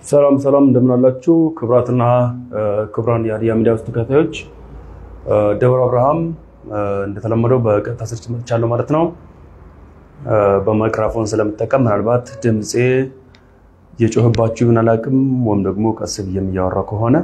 ሰላም ሰላም እንደምን አላችሁ? ክቡራትና ክቡራን የሀዲያ ሚዲያ ውስጥ ተከታዮች ደብረ አብርሃም እንደተለመደው በቀጥታ ስርጭት መጥቻለሁ ማለት ነው። በማይክራፎን ስለምጠቀም ምናልባት ድምፄ የጮህባችሁ ይሁን አላውቅም፣ ወይም ደግሞ ቀስ ብዬም እያወራ ከሆነ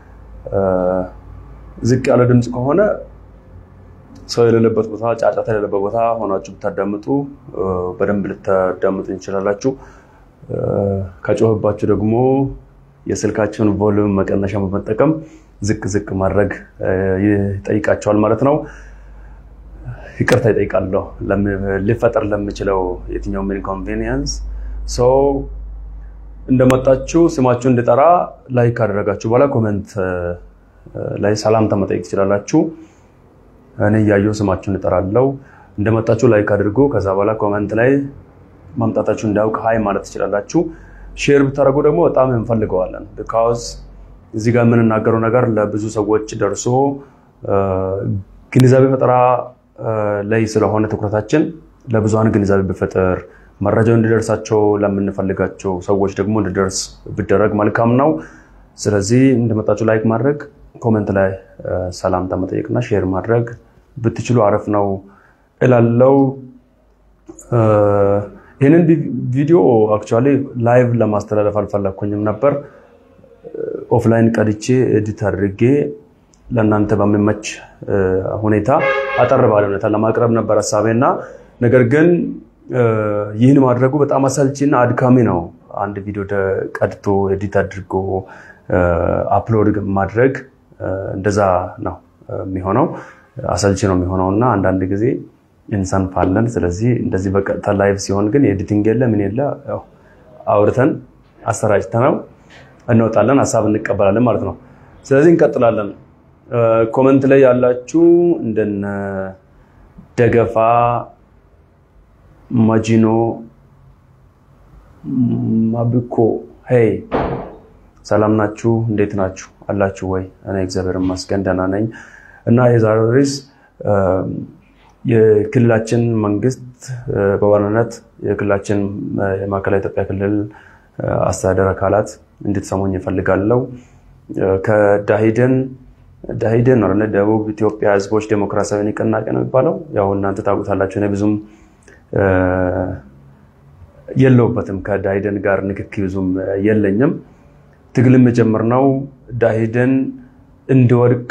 ዝቅ ያለ ድምፅ ከሆነ ሰው የሌለበት ቦታ፣ ጫጫታ የሌለበት ቦታ ሆናችሁ ብታዳምጡ በደንብ ልታዳምጡ እንችላላችሁ። ከጮህባችሁ ደግሞ የስልካችሁን ቮሉም መቀነሻ በመጠቀም ዝቅ ዝቅ ማድረግ ይጠይቃቸዋል ማለት ነው። ይቅርታ ይጠይቃለሁ ሊፈጠር ለምችለው የትኛውም ኢንኮንቬኒየንስ። ሰው እንደመጣችሁ ስማችሁ እንድጠራ ላይክ ካደረጋችሁ በኋላ ኮሜንት ላይ ሰላምታ መጠየቅ ትችላላችሁ። እኔ እያየሁ ስማችሁን እጠራለሁ። እንደመጣችሁ ላይክ አድርጉ። ከዛ በኋላ ኮሜንት ላይ ማምጣታችሁ እንዳያውቅ ሀይ ማለት ትችላላችሁ። ሼር ብታደርጉ ደግሞ በጣም እንፈልገዋለን። ቢካዝ እዚህ ጋር የምንናገረው ነገር ለብዙ ሰዎች ደርሶ ግንዛቤ ፈጠራ ላይ ስለሆነ ትኩረታችን ለብዙሀን ግንዛቤ ቢፈጥር መረጃው እንዲደርሳቸው ለምንፈልጋቸው ሰዎች ደግሞ እንዲደርስ ቢደረግ መልካም ነው። ስለዚህ እንደመጣችሁ ላይክ ማድረግ፣ ኮሜንት ላይ ሰላምታ መጠየቅና ሼር ማድረግ ብትችሉ አረፍ ነው እላለው። ይህንን ቪዲዮ አክቹዋሊ ላይቭ ለማስተላለፍ አልፈለግኩኝም ነበር። ኦፍላይን ቀድቼ ኤዲት አድርጌ ለእናንተ በሚመች ሁኔታ አጠር ባለ ሁኔታ ለማቅረብ ነበር ሀሳቤና፣ ነገር ግን ይህን ማድረጉ በጣም አሰልቺና አድካሚ ነው። አንድ ቪዲዮ ቀድቶ ኤዲት አድርጎ አፕሎድ ማድረግ እንደዛ ነው የሚሆነው፣ አሰልቺ ነው የሚሆነው እና አንዳንድ ጊዜ እንሰንፋለን። ስለዚህ እንደዚህ በቀጥታ ላይቭ ሲሆን ግን ኤዲቲንግ የለ ምን የለ አውርተን አሰራጭተነው እንወጣለን፣ ሀሳብ እንቀበላለን ማለት ነው። ስለዚህ እንቀጥላለን። ኮመንት ላይ ያላችሁ እንደነ ደገፋ ማጂኖ ማብኮ ሄይ ሰላም ናችሁ? እንዴት ናችሁ? አላችሁ ወይ? እኔ እግዚአብሔር ይመስገን ደህና ነኝ እና የዛሬው ርዕስ የክልላችን መንግስት በዋናነት የክልላችን የማዕከላዊ ኢትዮጵያ ክልል አስተዳደር አካላት እንድትሰሙኝ እፈልጋለሁ። ከዳሂደን ዳሂደን ነው ደቡብ ኢትዮጵያ ህዝቦች ዴሞክራሲያዊ ንቅናቄ ነው የሚባለው። ያው እናንተ ታውቁታላችሁ። እኔ ብዙም የለውበትም ከዳሂደን ጋር ንክኪ ብዙም የለኝም። ትግልም የጀመርነው ዳሂደን እንዲወድቅ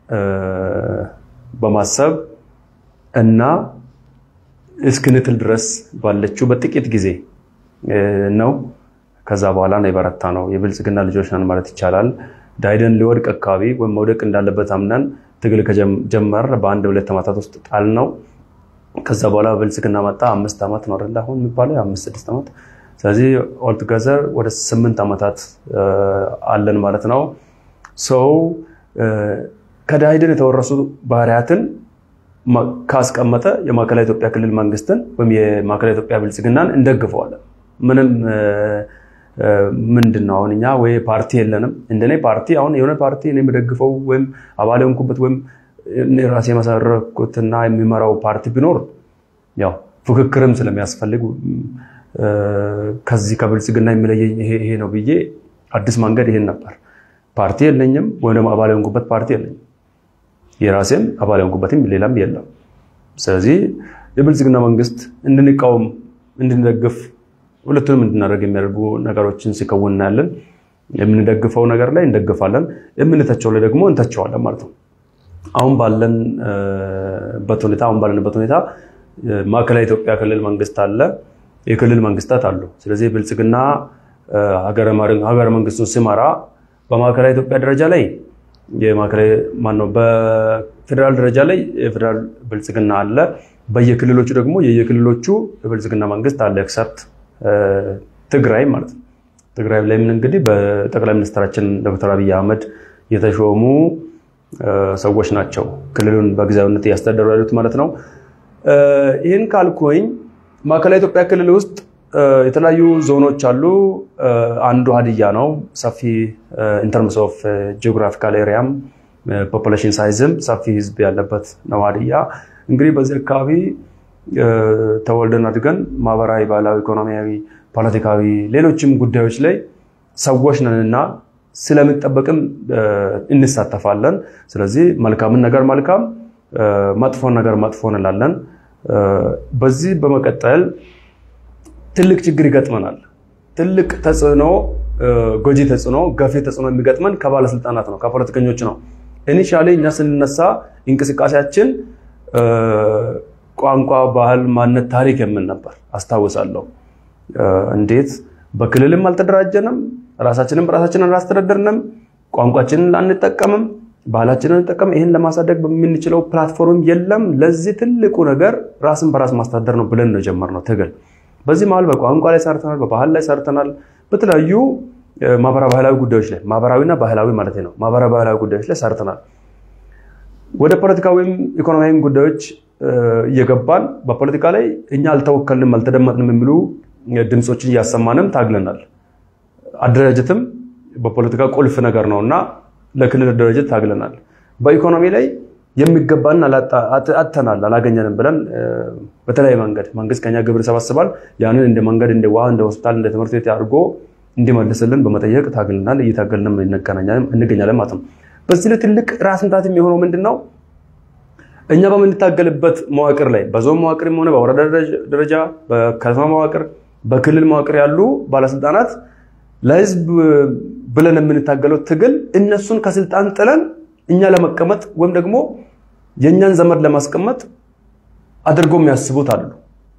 በማሰብ እና እስክንጥል ድረስ ባለችው በጥቂት ጊዜ ነው። ከዛ በኋላ ነው የበረታ ነው። የብልጽግና ልጆች ነን ማለት ይቻላል። ዳሂደን ሊወድቅ አካባቢ ወይም መውደቅ እንዳለበት አምነን ትግል ከጀመር በአንድ ሁለት ዓመታት ውስጥ ጣል ነው። ከዛ በኋላ ብልጽግና መጣ። አምስት ዓመት ነው አይደለ አሁን የሚባለው አምስት ስድስት ዓመት። ስለዚህ ኦልቱገዘር ወደ ስምንት ዓመታት አለን ማለት ነው። ሰው ከዳሂደን የተወረሱ ባህሪያትን ካስቀመጠ የማዕከላዊ ኢትዮጵያ ክልል መንግስትን ወይም የማዕከላዊ ኢትዮጵያ ብልጽግናን እንደግፈዋለን። ምንም ምንድን ነው አሁን እኛ ወይ ፓርቲ የለንም። እንደኔ ፓርቲ አሁን የሆነ ፓርቲ እኔ የምደግፈው ወይም አባል የሆንኩበት ወይም ራሴ የመሰረኩትና የሚመራው ፓርቲ ቢኖር ያው ፉክክርም ስለሚያስፈልግ ከዚህ ከብልጽግና የሚለየኝ ይሄ ነው ብዬ አዲስ መንገድ ይሄን ነበር። ፓርቲ የለኝም ወይም ደግሞ አባል የሆንኩበት ፓርቲ የለኝም። የራሴም አባል የሆንኩበትም ሌላም የለም። ስለዚህ የብልጽግና መንግስት እንድንቃወም እንድንደግፍ ሁለቱንም እንድናደርግ የሚያደርጉ ነገሮችን ሲከውን እናያለን። የምንደግፈው ነገር ላይ እንደግፋለን፣ የምንተቸው ላይ ደግሞ እንተቸዋለን ማለት ነው። አሁን ባለንበት ሁኔታ አሁን ባለንበት ሁኔታ ማዕከላዊ ኢትዮጵያ ክልል መንግስት አለ፣ የክልል መንግስታት አሉ። ስለዚህ ብልጽግና ሀገረ መንግስቱን ሲመራ በማዕከላዊ ኢትዮጵያ ደረጃ ላይ ማነው በፌዴራል ደረጃ ላይ የፌዴራል ብልጽግና አለ። በየክልሎቹ ደግሞ የየክልሎቹ የብልጽግና መንግስት አለ። ኤክሰፕት ትግራይ ማለት ነው። ትግራይ ላይ ምን እንግዲህ በጠቅላይ ሚኒስትራችን ዶክተር አብይ አህመድ የተሾሙ ሰዎች ናቸው ክልሉን በጊዜያዊነት እያስተዳደሩ ያሉት ማለት ነው። ይህን ካልኩኝ ማዕከላዊ ኢትዮጵያ ክልል ውስጥ የተለያዩ ዞኖች አሉ። አንዱ ሀዲያ ነው። ሰፊ ኢንተርምስ ኦፍ ጂኦግራፊካል ኤሪያም ፖፑሌሽን ሳይዝም ሰፊ ህዝብ ያለበት ነው ሀዲያ። እንግዲህ በዚህ አካባቢ ተወልደን አድገን ማህበራዊ፣ ባህላዊ፣ ኢኮኖሚያዊ፣ ፖለቲካዊ፣ ሌሎችም ጉዳዮች ላይ ሰዎች ነንና ስለሚጠበቅም እንሳተፋለን። ስለዚህ መልካምን ነገር መልካም፣ መጥፎን ነገር መጥፎ እንላለን። በዚህ በመቀጠል ትልቅ ችግር ይገጥመናል። ትልቅ ተጽዕኖ፣ ጎጂ ተጽዕኖ፣ ገፊ ተጽዕኖ የሚገጥመን ከባለስልጣናት ነው፣ ከፖለቲከኞች ነው። ኢኒሻሊ እኛ ስንነሳ እንቅስቃሴያችን ቋንቋ፣ ባህል፣ ማንነት፣ ታሪክ የምን ነበር አስታውሳለሁ። እንዴት በክልልም አልተደራጀንም፣ ራሳችንም ራሳችንን አላስተዳደርንም፣ ቋንቋችንን አንጠቀምም፣ ባህላችንን አንጠቀም። ይህን ለማሳደግ በምንችለው ፕላትፎርም የለም። ለዚህ ትልቁ ነገር ራስን በራስ ማስተዳደር ነው ብለን ነው የጀመርነው ትግል። በዚህ መሀል በቋንቋ ላይ ሰርተናል፣ በባህል ላይ ሰርተናል፣ በተለያዩ ማህበራዊ ባህላዊ ጉዳዮች ላይ ማህበራዊና ባህላዊ ማለት ነው ማህበራዊ ባህላዊ ጉዳዮች ላይ ሰርተናል። ወደ ፖለቲካዊም ኢኮኖሚያዊም ጉዳዮች እየገባን በፖለቲካ ላይ እኛ አልተወከልንም አልተደመጥንም የሚሉ ድምፆችን እያሰማንም ታግለናል። አደራጀትም በፖለቲካ ቁልፍ ነገር ነው እና ለክልል አደራጀት ታግለናል። በኢኮኖሚ ላይ የሚገባን አጥተናል፣ አላገኘንም ብለን በተለያየ መንገድ መንግስት ከኛ ግብር ይሰበስባል። ያንን እንደ መንገድ፣ እንደ ውሃ፣ እንደ ሆስፒታል፣ እንደ ትምህርት ቤት አድርጎ እንዲመልስልን በመጠየቅ ታግልናል፣ እየታገልንም እንገኛለን ማለት ነው። በዚህ ላይ ትልቅ ራስ ምታት የሚሆነው ምንድን ነው? እኛ በምንታገልበት መዋቅር ላይ በዞን መዋቅርም ሆነ በወረዳ ደረጃ በከተማ መዋቅር በክልል መዋቅር ያሉ ባለስልጣናት ለህዝብ ብለን የምንታገለው ትግል እነሱን ከስልጣን ጥለን እኛ ለመቀመጥ ወይም ደግሞ የእኛን ዘመድ ለማስቀመጥ አድርጎ የሚያስቡት አሉ።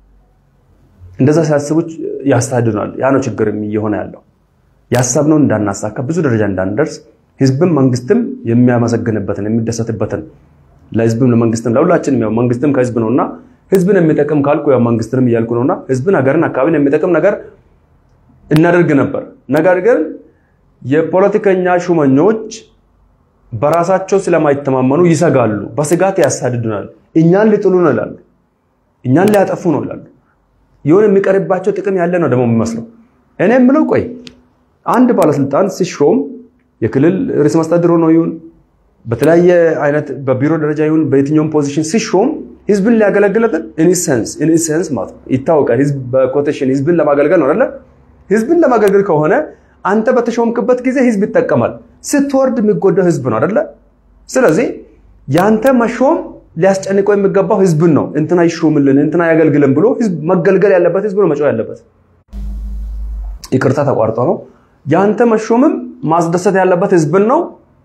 እንደዛ ሲያስቡት ያሳድዱናል። ያ ነው ችግር እየሆነ ያለው። ያሰብነውን እንዳናሳካ ብዙ ደረጃ እንዳንደርስ ህዝብም መንግስትም የሚያመሰግንበትን የሚደሰትበትን ለህዝብም ለመንግስትም ለሁላችንም ያው መንግስትም ከህዝብ ነውና ህዝብን የሚጠቅም ካልኩ ያው መንግስትንም እያልኩ ነውና ህዝብን ሀገርን አካባቢን የሚጠቅም ነገር እናደርግ ነበር። ነገር ግን የፖለቲከኛ ሹመኞች በራሳቸው ስለማይተማመኑ ይሰጋሉ። በስጋት ያሳድዱናል። እኛን ሊጥሉ ነው ይላሉ። እኛን ሊያጠፉ ነው ይላሉ። የሆነ የሚቀርባቸው ጥቅም ያለ ነው ደግሞ የሚመስለው። እኔ የምለው ቆይ አንድ ባለስልጣን ሲሾም የክልል ርዕሰ መስተዳድር ሆኖ ይሁን በተለያየ አይነት በቢሮ ደረጃ ይሁን በየትኛውም ፖዚሽን ሲሾም ህዝብን ሊያገለግለትን ኢንሰንስ ኢንሰንስ ማለት ነው ይታወቃል። ህዝብ በኮቴሽን ህዝብን ለማገልገል ነው አይደለ? ህዝብን ለማገልገል ከሆነ አንተ በተሾምክበት ጊዜ ህዝብ ይጠቀማል። ስትወርድ የሚጎዳው ህዝብ ነው አይደለ? ስለዚህ ያንተ መሾም ሊያስጨንቀው የሚገባው ህዝብን ነው። እንትና ይሾምልን፣ እንትና ያገልግልን ብሎ ህዝብ መገልገል ያለበት ህዝብ ነው መጮህ ያለበት። ይቅርታ ተቋርጦ ነው። ያንተ መሾምም ማስደሰት ያለበት ህዝብን ነው።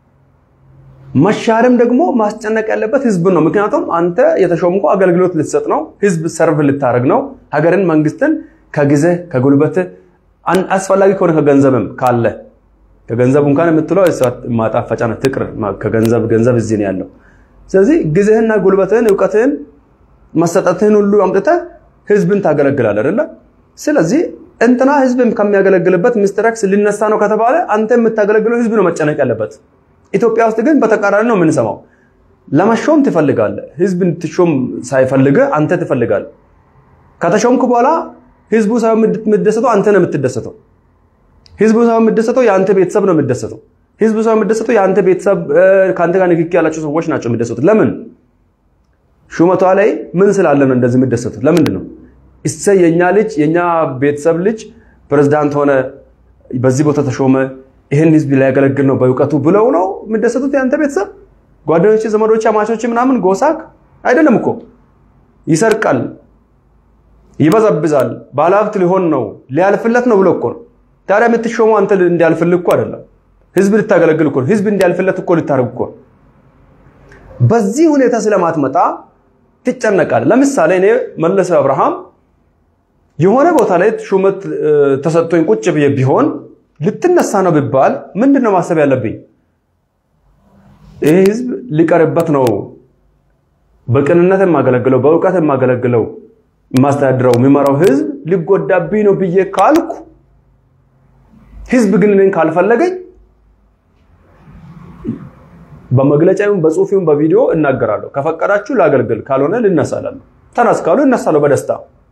መሻርም ደግሞ ማስጨነቅ ያለበት ህዝብን ነው። ምክንያቱም አንተ የተሾምኮ አገልግሎት ልትሰጥ ነው፣ ህዝብ ሰርቭ ልታደርግ ነው። ሀገርን፣ መንግስትን ከጊዜ ከጉልበት አስፈላጊ ከሆነ ከገንዘብም ካለ ከገንዘብ እንኳን የምትለው ማጣፈጫ ነው። ትቅር ከገንዘብ ገንዘብ እዚህ ነው ያለው። ስለዚህ ጊዜህና ጉልበትህን እውቀትህን መሰጠትህን ሁሉ አምጥተህ ህዝብን ታገለግላለህ አይደለ? ስለዚህ እንትና ህዝብን ከሚያገለግልበት ሚስተር ኤክስ ሊነሳ ነው ከተባለ አንተ የምታገለግለው ህዝብ ነው መጨነቅ ያለበት። ኢትዮጵያ ውስጥ ግን በተቃራኒ ነው የምንሰማው። ለመሾም ትፈልጋለህ፣ ህዝብ እንድትሾም ሳይፈልግህ አንተ ትፈልጋለህ። ከተሾምክ በኋላ ህዝቡ ሳይሆን የምትደሰተው አንተ ነው የምትደሰተው። ህዝቡ ሳይሆን የምትደሰተው የአንተ ቤተሰብ ነው የምትደሰተው። ህዝቡ ሳይሆን የምትደሰተው የአንተ ቤተሰብ ከአንተ ጋር ንክኪ ያላቸው ሰዎች ናቸው የሚደሰቱት። ለምን? ሹመቷ ላይ ምን ስላለ ነው እንደዚህ የምትደሰቱት? ለምንድን ነው? እሰይ የኛ ልጅ የኛ ቤተሰብ ልጅ ፕሬዝዳንት ሆነ፣ በዚህ ቦታ ተሾመ፣ ይህን ህዝብ ሊያገለግል ነው በእውቀቱ ብለው ነው የሚደሰቱት። የአንተ ቤተሰብ ጓደኞች፣ ዘመዶች፣ አማቾች ምናምን ጎሳክ አይደለም እኮ ይሰርቃል ይበዘብዛል፣ ባለሀብት ሊሆን ነው ሊያልፍለት ነው ብሎ እኮ ነው። ታዲያ የምትሾመው አንተ እንዲያልፍልህ እኮ አይደለም፣ ህዝብ ልታገለግል እኮ ህዝብ እንዲያልፍለት እኮ ልታደርግ እኮ። በዚህ ሁኔታ ስለማትመጣ ትጨነቃለህ። ለምሳሌ እኔ መለሰ አብርሃም የሆነ ቦታ ላይ ሹመት ተሰጥቶኝ ቁጭ ብዬ ቢሆን ልትነሳ ነው ቢባል ምንድን ነው ማሰብ ያለብኝ? ይህ ህዝብ ሊቀርበት ነው በቅንነት የማገለግለው በእውቀት የማገለግለው የማስተዳድረው የሚመራው ህዝብ ሊጎዳብኝ ነው ብዬ ካልኩ ህዝብ ግን እኔን ካልፈለገኝ በመግለጫ ይሁን በጽሁፍ ይሁን በቪዲዮ እናገራለሁ። ከፈቀዳችሁ ላገልግል፣ ካልሆነ ልነሳላለሁ። ተነስ ካሉ እነሳለሁ በደስታ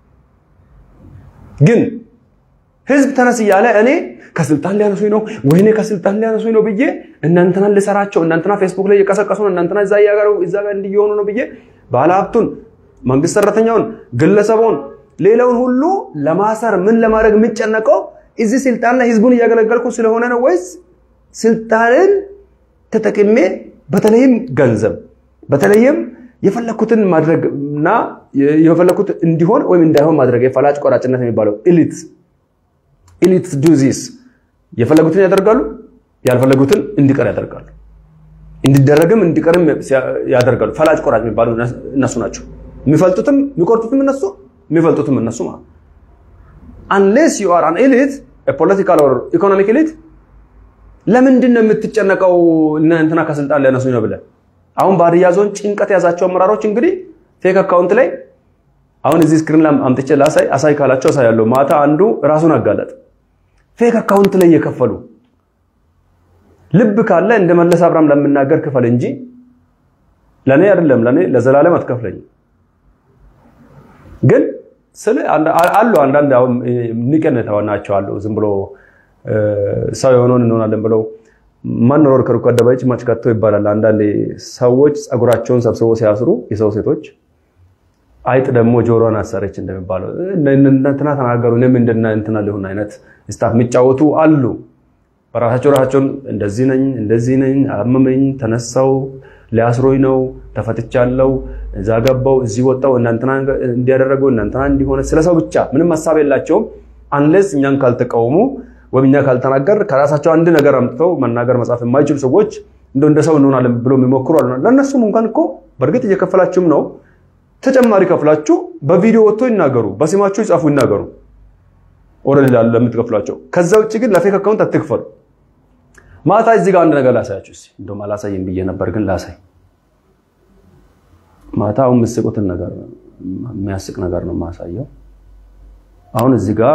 ግን ህዝብ ተነስ እያለ እኔ ከስልጣን ሊያነሱኝ ነው ወይኔ ከስልጣን ሊያነሱኝ ነው ብዬ እናንተናን ልሰራቸው እናንተና ፌስቡክ ላይ እየቀሰቀሱ ነው እናንተና እዛ እዛ ጋር እንዲየሆኑ ነው ብዬ ባለሀብቱን መንግስት ሰራተኛውን ግለሰቡን ሌላውን ሁሉ ለማሰር ምን ለማድረግ የሚጨነቀው እዚህ ስልጣን ላይ ህዝቡን እያገለገልኩ ስለሆነ ነው ወይስ ስልጣንን ተጠቅሜ በተለይም ገንዘብ በተለይም የፈለኩትን ማድረግ እና የፈለኩት እንዲሆን ወይም እንዳይሆን ማድረግ የፈላጭ ቆራጭነት የሚባለው ኢሊት ኢሊት ዱዚስ የፈለጉትን ያደርጋሉ፣ ያልፈለጉትን እንዲቀር ያደርጋሉ። እንዲደረግም እንዲቀርም ያደርጋሉ። ፈላጭ ቆራጭ የሚባሉ እነሱ ናቸው። የሚፈልጡትም የሚቆርጡትም እነሱ የሚፈልጡትም እነሱ ማለት አንሌስ ዩ አር አን ኤሊት ፖለቲካል ኦር ኢኮኖሚክ ኤሊት ለምንድን ነው የምትጨነቀው? እንትና ከስልጣን ሊያነሱኝ ነው ብለህ አሁን በሀዲያ ዞን ጭንቀት የያዛቸው አመራሮች እንግዲህ ፌክ አካውንት ላይ አሁን እዚህ ስክሪን ላይ አምጥቼ ላሳይ አሳይ ካላቸው አሳያለሁ። ማታ አንዱ ራሱን አጋለጥ ፌክ አካውንት ላይ እየከፈሉ ልብ ካለ እንደ መለስ አብርሃም ለምናገር ክፈል እንጂ ለኔ አይደለም፣ ለኔ ለዘላለም አትከፍለኝም። ግን ስለ አሉ አንዳንድ አሁን ንቀን ናቸው አሉ ዝም ብሎ ሰው የሆነውን እንሆናለን ብለው ማንኖር ከሩቅ አደባባይ ማች ከቶ ይባላል። አንዳንድ ሰዎች ጸጉራቸውን ሰብስበው ሲያስሩ የሰው ሴቶች አይጥ ደግሞ ጆሮን አሰረች እንደሚባለው እንትና ተናገሩ እኔም እንደና እንትና ሊሆን አይነት ስታፍ የሚጫወቱ አሉ። በራሳቸው ራሳቸውን እንደዚህ ነኝ እንደዚህ ነኝ አመመኝ፣ ተነሳው፣ ሊያስሮኝ ነው፣ ተፈትቻለሁ፣ እዛ ገባው፣ እዚህ ወጣው፣ እናንተና እንዲያደረገው እናንተና እንዲሆነ ስለ ሰው ብቻ ምንም ሀሳብ የላቸውም። አንለስ እኛን ካልተቃወሙ ወይም እኛ ካልተናገር ከራሳቸው አንድ ነገር አምጥተው መናገር መጻፍ የማይችሉ ሰዎች እንደ እንደ ሰው እንሆናለን ብሎ የሚሞክሩ አሉ። ለእነሱም እንኳን እኮ በእርግጥ እየከፈላችሁም ነው። ተጨማሪ ከፍላችሁ በቪዲዮ ወጥቶ ይናገሩ፣ በስማችሁ ይጻፉ፣ ይናገሩ ኦልሬዲ ለምትከፍሏቸው። ከዛ ውጭ ግን ለፌክ አካውንት አትክፈሉ። ማታ እዚህ ጋር አንድ ነገር ላሳያችሁ እስኪ። እንደውም አላሳይም ብዬ ነበር ግን ላሳይ። ማታ አሁን የምትስቁትን ነገር የሚያስቅ ነገር ነው የማሳየው። አሁን እዚህ ጋር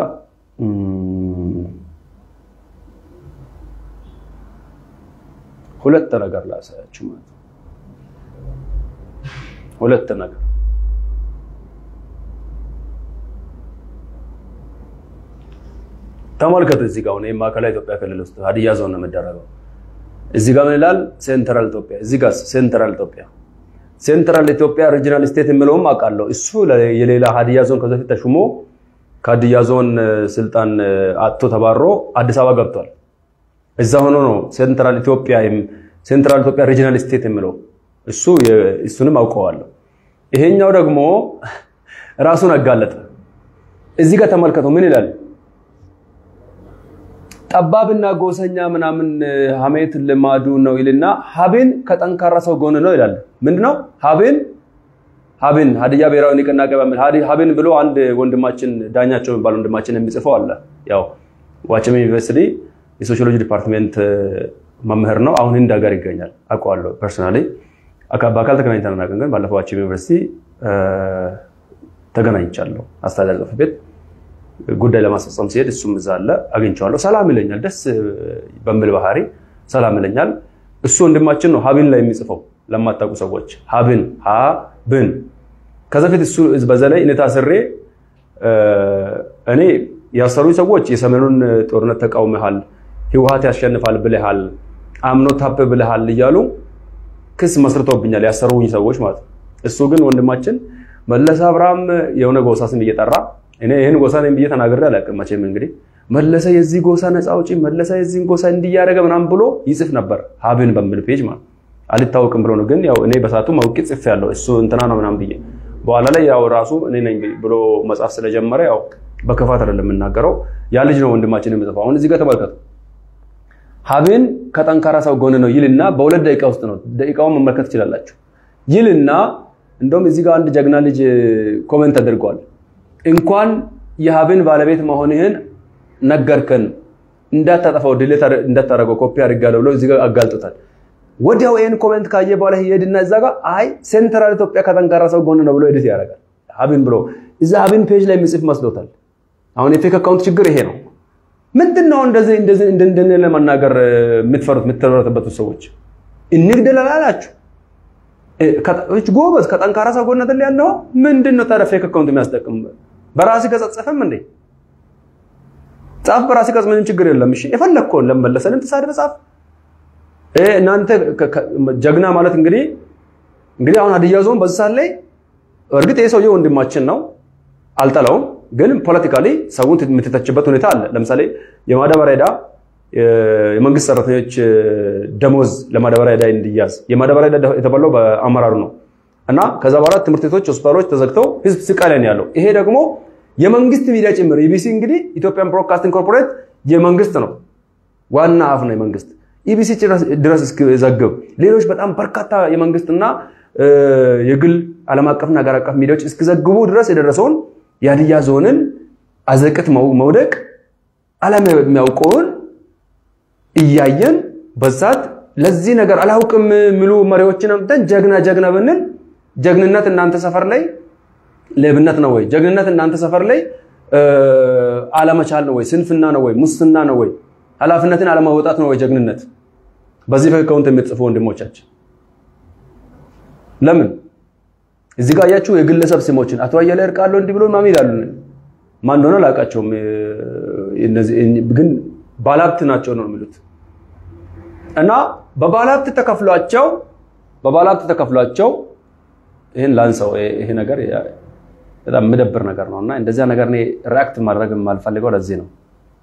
ሁለት ነገር ላሳያችሁ ማለት ነው። ሁለት ነገር ተመልከቱ። እዚህ ጋር አሁን ማዕከላዊ ኢትዮጵያ ክልል ውስጥ ሀዲያ ዞን ነው የሚደረገው። እዚህ ጋር ምን ይላል? ሴንትራል ኢትዮጵያ። እዚህ ጋር ሴንትራል ኢትዮጵያ፣ ሴንትራል ኢትዮጵያ ሪጂናል ስቴት የሚለውም አውቃለሁ። እሱ የሌላ ሀዲያ ዞን ከዚህ በፊት ተሹሞ ከሀዲያ ዞን ስልጣን አጥቶ ተባሮ አዲስ አበባ ገብቷል። እዛ ሆኖ ነው ሴንትራል ኢትዮጵያ ሴንትራል ኢትዮጵያ ሪጂናል ስቴት የሚለው እሱ እሱንም አውቀዋለሁ። ይሄኛው ደግሞ ራሱን አጋለጠ። እዚህ ጋር ተመልከተው ምን ይላል? ጠባብና ጎሰኛ ምናምን ሀሜት ልማዱ ነው ይልና ሀቤን ከጠንካራ ሰው ጎን ነው ይላል። ምንድነው ሀቤን ሀቤን ሀዲያ ብሔራዊ ንቅናቄ በሚል ሀቤን ብሎ አንድ ወንድማችን ዳኛቸው የሚባል ወንድማችን የሚጽፈው አለ። ያው ዋቸሞ ዩኒቨርሲቲ የሶሺዮሎጂ ዲፓርትሜንት መምህር ነው። አሁን ህንድ ሀገር ይገኛል። አውቀዋለሁ ፐርሰናሊ በአካል ተገናኝተን አናውቅም፣ ግን ባለፈው ዋቸሞ ዩኒቨርሲቲ ተገናኝቻለሁ። አስተዳደር ጽሕፈት ቤት ጉዳይ ለማስፈጸም ሲሄድ እሱም እዛ አለ፣ አግኝቼዋለሁ። ሰላም ይለኛል፣ ደስ በሚል ባህሪ ሰላም ይለኛል። እሱ ወንድማችን ነው ሀብን ላይ የሚጽፈው ለማታውቁ ሰዎች ሀብን ሀብን ከዛ ፊት እሱ በዛ ላይ እኔ ታስሬ እኔ ያሰሩኝ ሰዎች የሰሜኑን ጦርነት ተቃውመሃል፣ ህወሓት ያሸንፋል ብለሃል፣ አምኖ ታፕ ብለሃል እያሉ ክስ መስርቶብኛል ያሰሩኝ ሰዎች ማለት ነው። እሱ ግን ወንድማችን መለስ አብርሃም የሆነ ጎሳ ስም እየጠራ እኔ ይህን ጎሳ ነኝ ብዬ ተናግሬ አላውቅም። መቼም እንግዲህ መለሰ የዚህ ጎሳ ነፃ አውጪ፣ መለሰ የዚህን ጎሳ እንዲያደረገ ምናምን ብሎ ይጽፍ ነበር ሀብን በሚል ፔጅ ማለት አልታወቅም ብሎ ነው። ግን ያው እኔ በሳቱ ማውቂ ጽፍ ያለው እሱ እንትና ነው ምናምን ብዬ በኋላ ላይ ያው ራሱ እኔ ነኝ ብሎ መጻፍ ስለጀመረ ያው በክፋት አይደለም የምናገረው። ያ ልጅ ነው ወንድማችን የምጽፈው። አሁን እዚህ ጋር ተመልከቱ። ሀብን ከጠንካራ ሰው ጎን ነው ይልና በሁለት ደቂቃ ውስጥ ነው ደቂቃውን መመልከት ትችላላችሁ። ይልና እንደውም እዚህ ጋር አንድ ጀግና ልጅ ኮሜንት አድርገዋል። እንኳን የሀብን ባለቤት መሆንህን ነገርከን እንዳታጠፋው ድሌት እንዳታደረገው ኮፒ አድርጋለሁ ብሎ እዚህ ጋር አጋልጦታል። ወዲያው ይህን ኮሜንት ካየ በኋላ ይሄድና እዛ ጋር አይ ሴንትራል ኢትዮጵያ ከጠንካራ ሰው ጎን ነው ብሎ ኤዲት ያደርጋል። ሀብን ብሎ እዛ ሀብን ፔጅ ላይ የሚጽፍ መስሎታል። አሁን የፌክ አካውንት ችግር ይሄ ነው። ምንድን ነው እንደዚህ እንደዚህ እንደነ ለመናገር የምትፈሩት የምትፈሩት ሰዎች እንግደላል አላችሁ። ጎበዝ ከጠንካራ ሰው ጎን አይደል ያለው? ምንድን ነው ታዲያ ፌክ አካውንት የሚያስጠቅም? በራሲ ከጸጸፈም እንዴ ጻፍ፣ በራሲ ከጽ ምንም ችግር የለም። እሺ የፈለግከውን ለመለሰንም ተሳድበ ጻፍ። እናንተ ጀግና ማለት እንግዲህ እንግዲህ አሁን ሀዲያ ዞን በዚህ ሰዓት ላይ እርግጥ ይህ ሰውዬ ወንድማችን ነው፣ አልጠላውም። ግን ፖለቲካሊ ሰውን የምትተችበት ሁኔታ አለ። ለምሳሌ የማዳበሪያ ዕዳ የመንግስት ሰራተኞች ደሞዝ ለማዳበሪያ ዕዳ እንዲያዝ የማዳበሪያ ዕዳ የተባለው በአመራሩ ነው እና ከዛ በኋላ ትምህርት ቤቶች፣ ሆስፒታሎች ተዘግተው ህዝብ ስቃይ ላይ ነው ያለው። ይሄ ደግሞ የመንግስት ሚዲያ ጭምር ኢቢሲ እንግዲህ ኢትዮጵያን ብሮድካስቲንግ ኮርፖሬት የመንግስት ነው፣ ዋና አፍ ነው የመንግስት ኢቢሲ ድረስ እስኪዘግብ ሌሎች በጣም በርካታ የመንግስትና የግል ዓለም አቀፍና ሀገር አቀፍ ሚዲያዎች እስኪዘግቡ ድረስ የደረሰውን የሀዲያ ዞንን አዘቅት መውደቅ ዓለም የሚያውቀውን እያየን በዛት ለዚህ ነገር አላውቅም የሚሉ መሪዎችን አምጥተን ጀግና ጀግና ብንል ጀግንነት እናንተ ሰፈር ላይ ሌብነት ነው ወይ? ጀግንነት እናንተ ሰፈር ላይ አለመቻል ነው ወይ? ስንፍና ነው ወይ? ሙስና ነው ወይ? ኃላፊነትን አለማወጣት ነው ወይ ጀግንነት? በዚህ አካውንት የምትጽፉ ወንድሞቻችን ለምን እዚህ ጋር አያችሁ የግለሰብ ስሞችን አቶ አያሌ እርቃለሁ እንዲህ ብሎ ማን ይላሉ? ማን እንደሆነ አላውቃቸውም፣ ግን ባለሀብት ናቸው ነው የሚሉት እና በባለሀብት ተከፍሏቸው በባለሀብት ተከፍሏቸው ይህን ላንሰው ይሄ ነገር በጣም የምደብር ነገር ነው እና እንደዚያ ነገር እኔ ሪአክት ማድረግ የማልፈልገው ለዚህ ነው።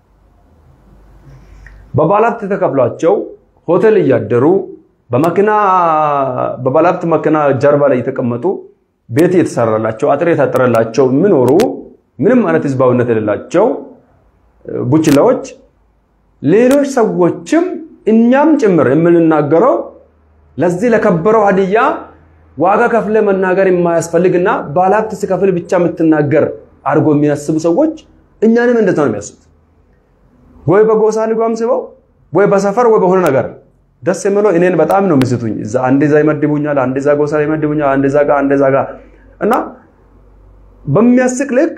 በባለሀብት ተከፍሏቸው ሆቴል እያደሩ በመኪና በባለሀብት መኪና ጀርባ ላይ የተቀመጡ ቤት የተሰራላቸው አጥር የታጠረላቸው የሚኖሩ ምንም አይነት ህዝባዊነት የሌላቸው ቡችላዎች ሌሎች ሰዎችም እኛም ጭምር የምንናገረው ለዚህ ለከበረው ሀዲያ ዋጋ ከፍለ መናገር የማያስፈልግና ባለሀብት ሲከፍል ብቻ የምትናገር አድርጎ የሚያስቡ ሰዎች እኛንም እንደዛ ነው የሚያስቡት። ወይ በጎሳ ልጓም ስበው ወይ በሰፈር ወይ በሆነ ነገር ደስ የምለው እኔን በጣም ነው የሚስቱኝ። አንዴ ዛ ይመድቡኛል፣ አንዴ ዛ ጎሳ ይመድቡኛል፣ አንዴ ዛ ጋር አንዴ ዛ ጋር እና በሚያስቅ ልክ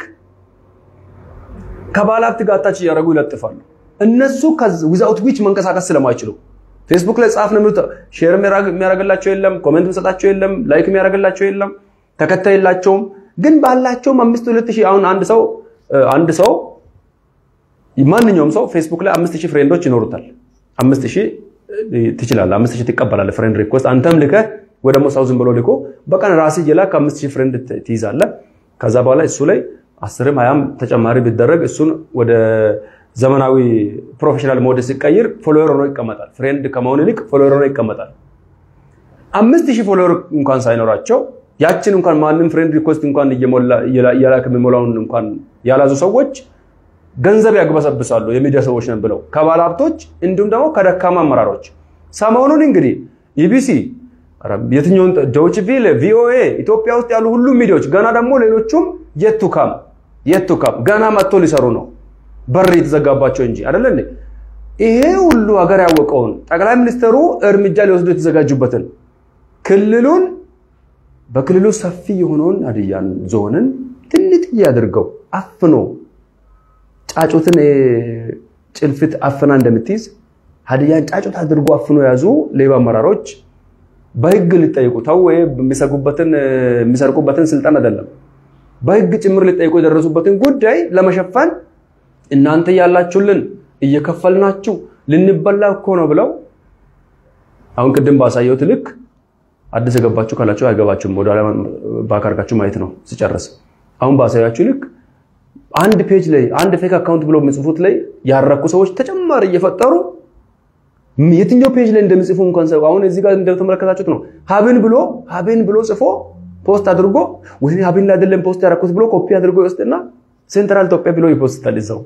ከባለሀብት ጋር ታች እያደረጉ ይለጥፋሉ። እነሱ ዊዛውት ዊች መንቀሳቀስ ስለማይችሉ ፌስቡክ ላይ ጻፍ ነው የሚሉት። ሼር የሚያደርግላቸው የለም፣ ኮሜንት የሚሰጣቸው የለም፣ ላይክ የሚያደርግላቸው የለም፣ ተከታይ የላቸውም። ግን ባላቸውም አምስት ሁለት ሺህ አሁን አንድ ሰው አንድ ሰው ማንኛውም ሰው ፌስቡክ ላይ አምስት ሺህ ፍሬንዶች ይኖሩታል። አምስት ሺህ ትችላለህ፣ አምስት ሺህ ትቀበላለህ ፍሬንድ ሪኩዌስት አንተም ልከህ ወይ ደግሞ ሰው ዝም ብሎ ልኮ በቀን ራስህ እየላክ አምስት ሺህ ፍሬንድ ትይዛለህ። ከዛ በኋላ እሱ ላይ አስርም ሀያም ተጨማሪ ቢደረግ እሱን ወደ ዘመናዊ ፕሮፌሽናል ሞድ ሲቀይር ፎሎወር ሆኖ ይቀመጣል። ፍሬንድ ከመሆን ይልቅ ፎሎወር ሆኖ ይቀመጣል። አምስት ሺህ ፎሎወር እንኳን ሳይኖራቸው ያችን እንኳን ማንም ፍሬንድ ሪኩዌስት እንኳን እየላክ የሚሞላውን እንኳን ያላዙ ሰዎች ገንዘብ ያግበሰብሳሉ። የሚዲያ ሰዎች ነን ብለው ከባለ ሀብቶች እንዲሁም ደግሞ ከደካማ አመራሮች። ሰሞኑን እንግዲህ ኢቢሲ፣ የትኛውን ዶይቼ ቬለ፣ ቪኦኤ ኢትዮጵያ ውስጥ ያሉ ሁሉም ሚዲያዎች ገና ደግሞ ሌሎቹም የቱካም የቱካም ገና መጥቶ ሊሰሩ ነው በር የተዘጋባቸው እንጂ አይደለ እንዴ? ይሄ ሁሉ ሀገር ያወቀውን ጠቅላይ ሚኒስትሩ እርምጃ ሊወስዱ የተዘጋጁበትን ክልሉን በክልሉ ሰፊ የሆነውን ሀዲያን ዞንን ትንጥዬ አድርገው አፍኖ ጫጩትን ጭልፊት አፍና እንደምትይዝ ሀዲያን ጫጩት አድርጎ አፍኖ የያዙ ሌባ አመራሮች በህግ ሊጠይቁ ተው የሚሰጉበትን የሚሰርቁበትን ስልጣን አይደለም በህግ ጭምር ሊጠይቁ የደረሱበትን ጉዳይ ለመሸፈን እናንተ ያላችሁልን እየከፈልናችሁ ልንበላ እኮ ነው ብለው አሁን ቅድም ባሳየሁት ልክ አዲስ የገባችሁ ካላችሁ አይገባችሁም። ወደ ኋላ ባክ አድርጋችሁ ማየት ነው ሲጨርስ። አሁን ባሳያችሁ ልክ አንድ ፔጅ ላይ አንድ ፌክ አካውንት ብሎ የሚጽፉት ላይ ያረኩ ሰዎች ተጨማሪ እየፈጠሩ የትኛው ፔጅ ላይ እንደሚጽፉ እንኳን ሰው አሁን እዚህ ጋር እንደተመለከታችሁት ነው። ሀብን ብሎ ሀብን ብሎ ጽፎ ፖስት አድርጎ ወይ ሀብን ላይ አይደለም ፖስት ያረኩት ብሎ ኮፒ አድርጎ ይወስድና ሴንትራል ኢትዮጵያ ብሎ ይፖስታል እዛው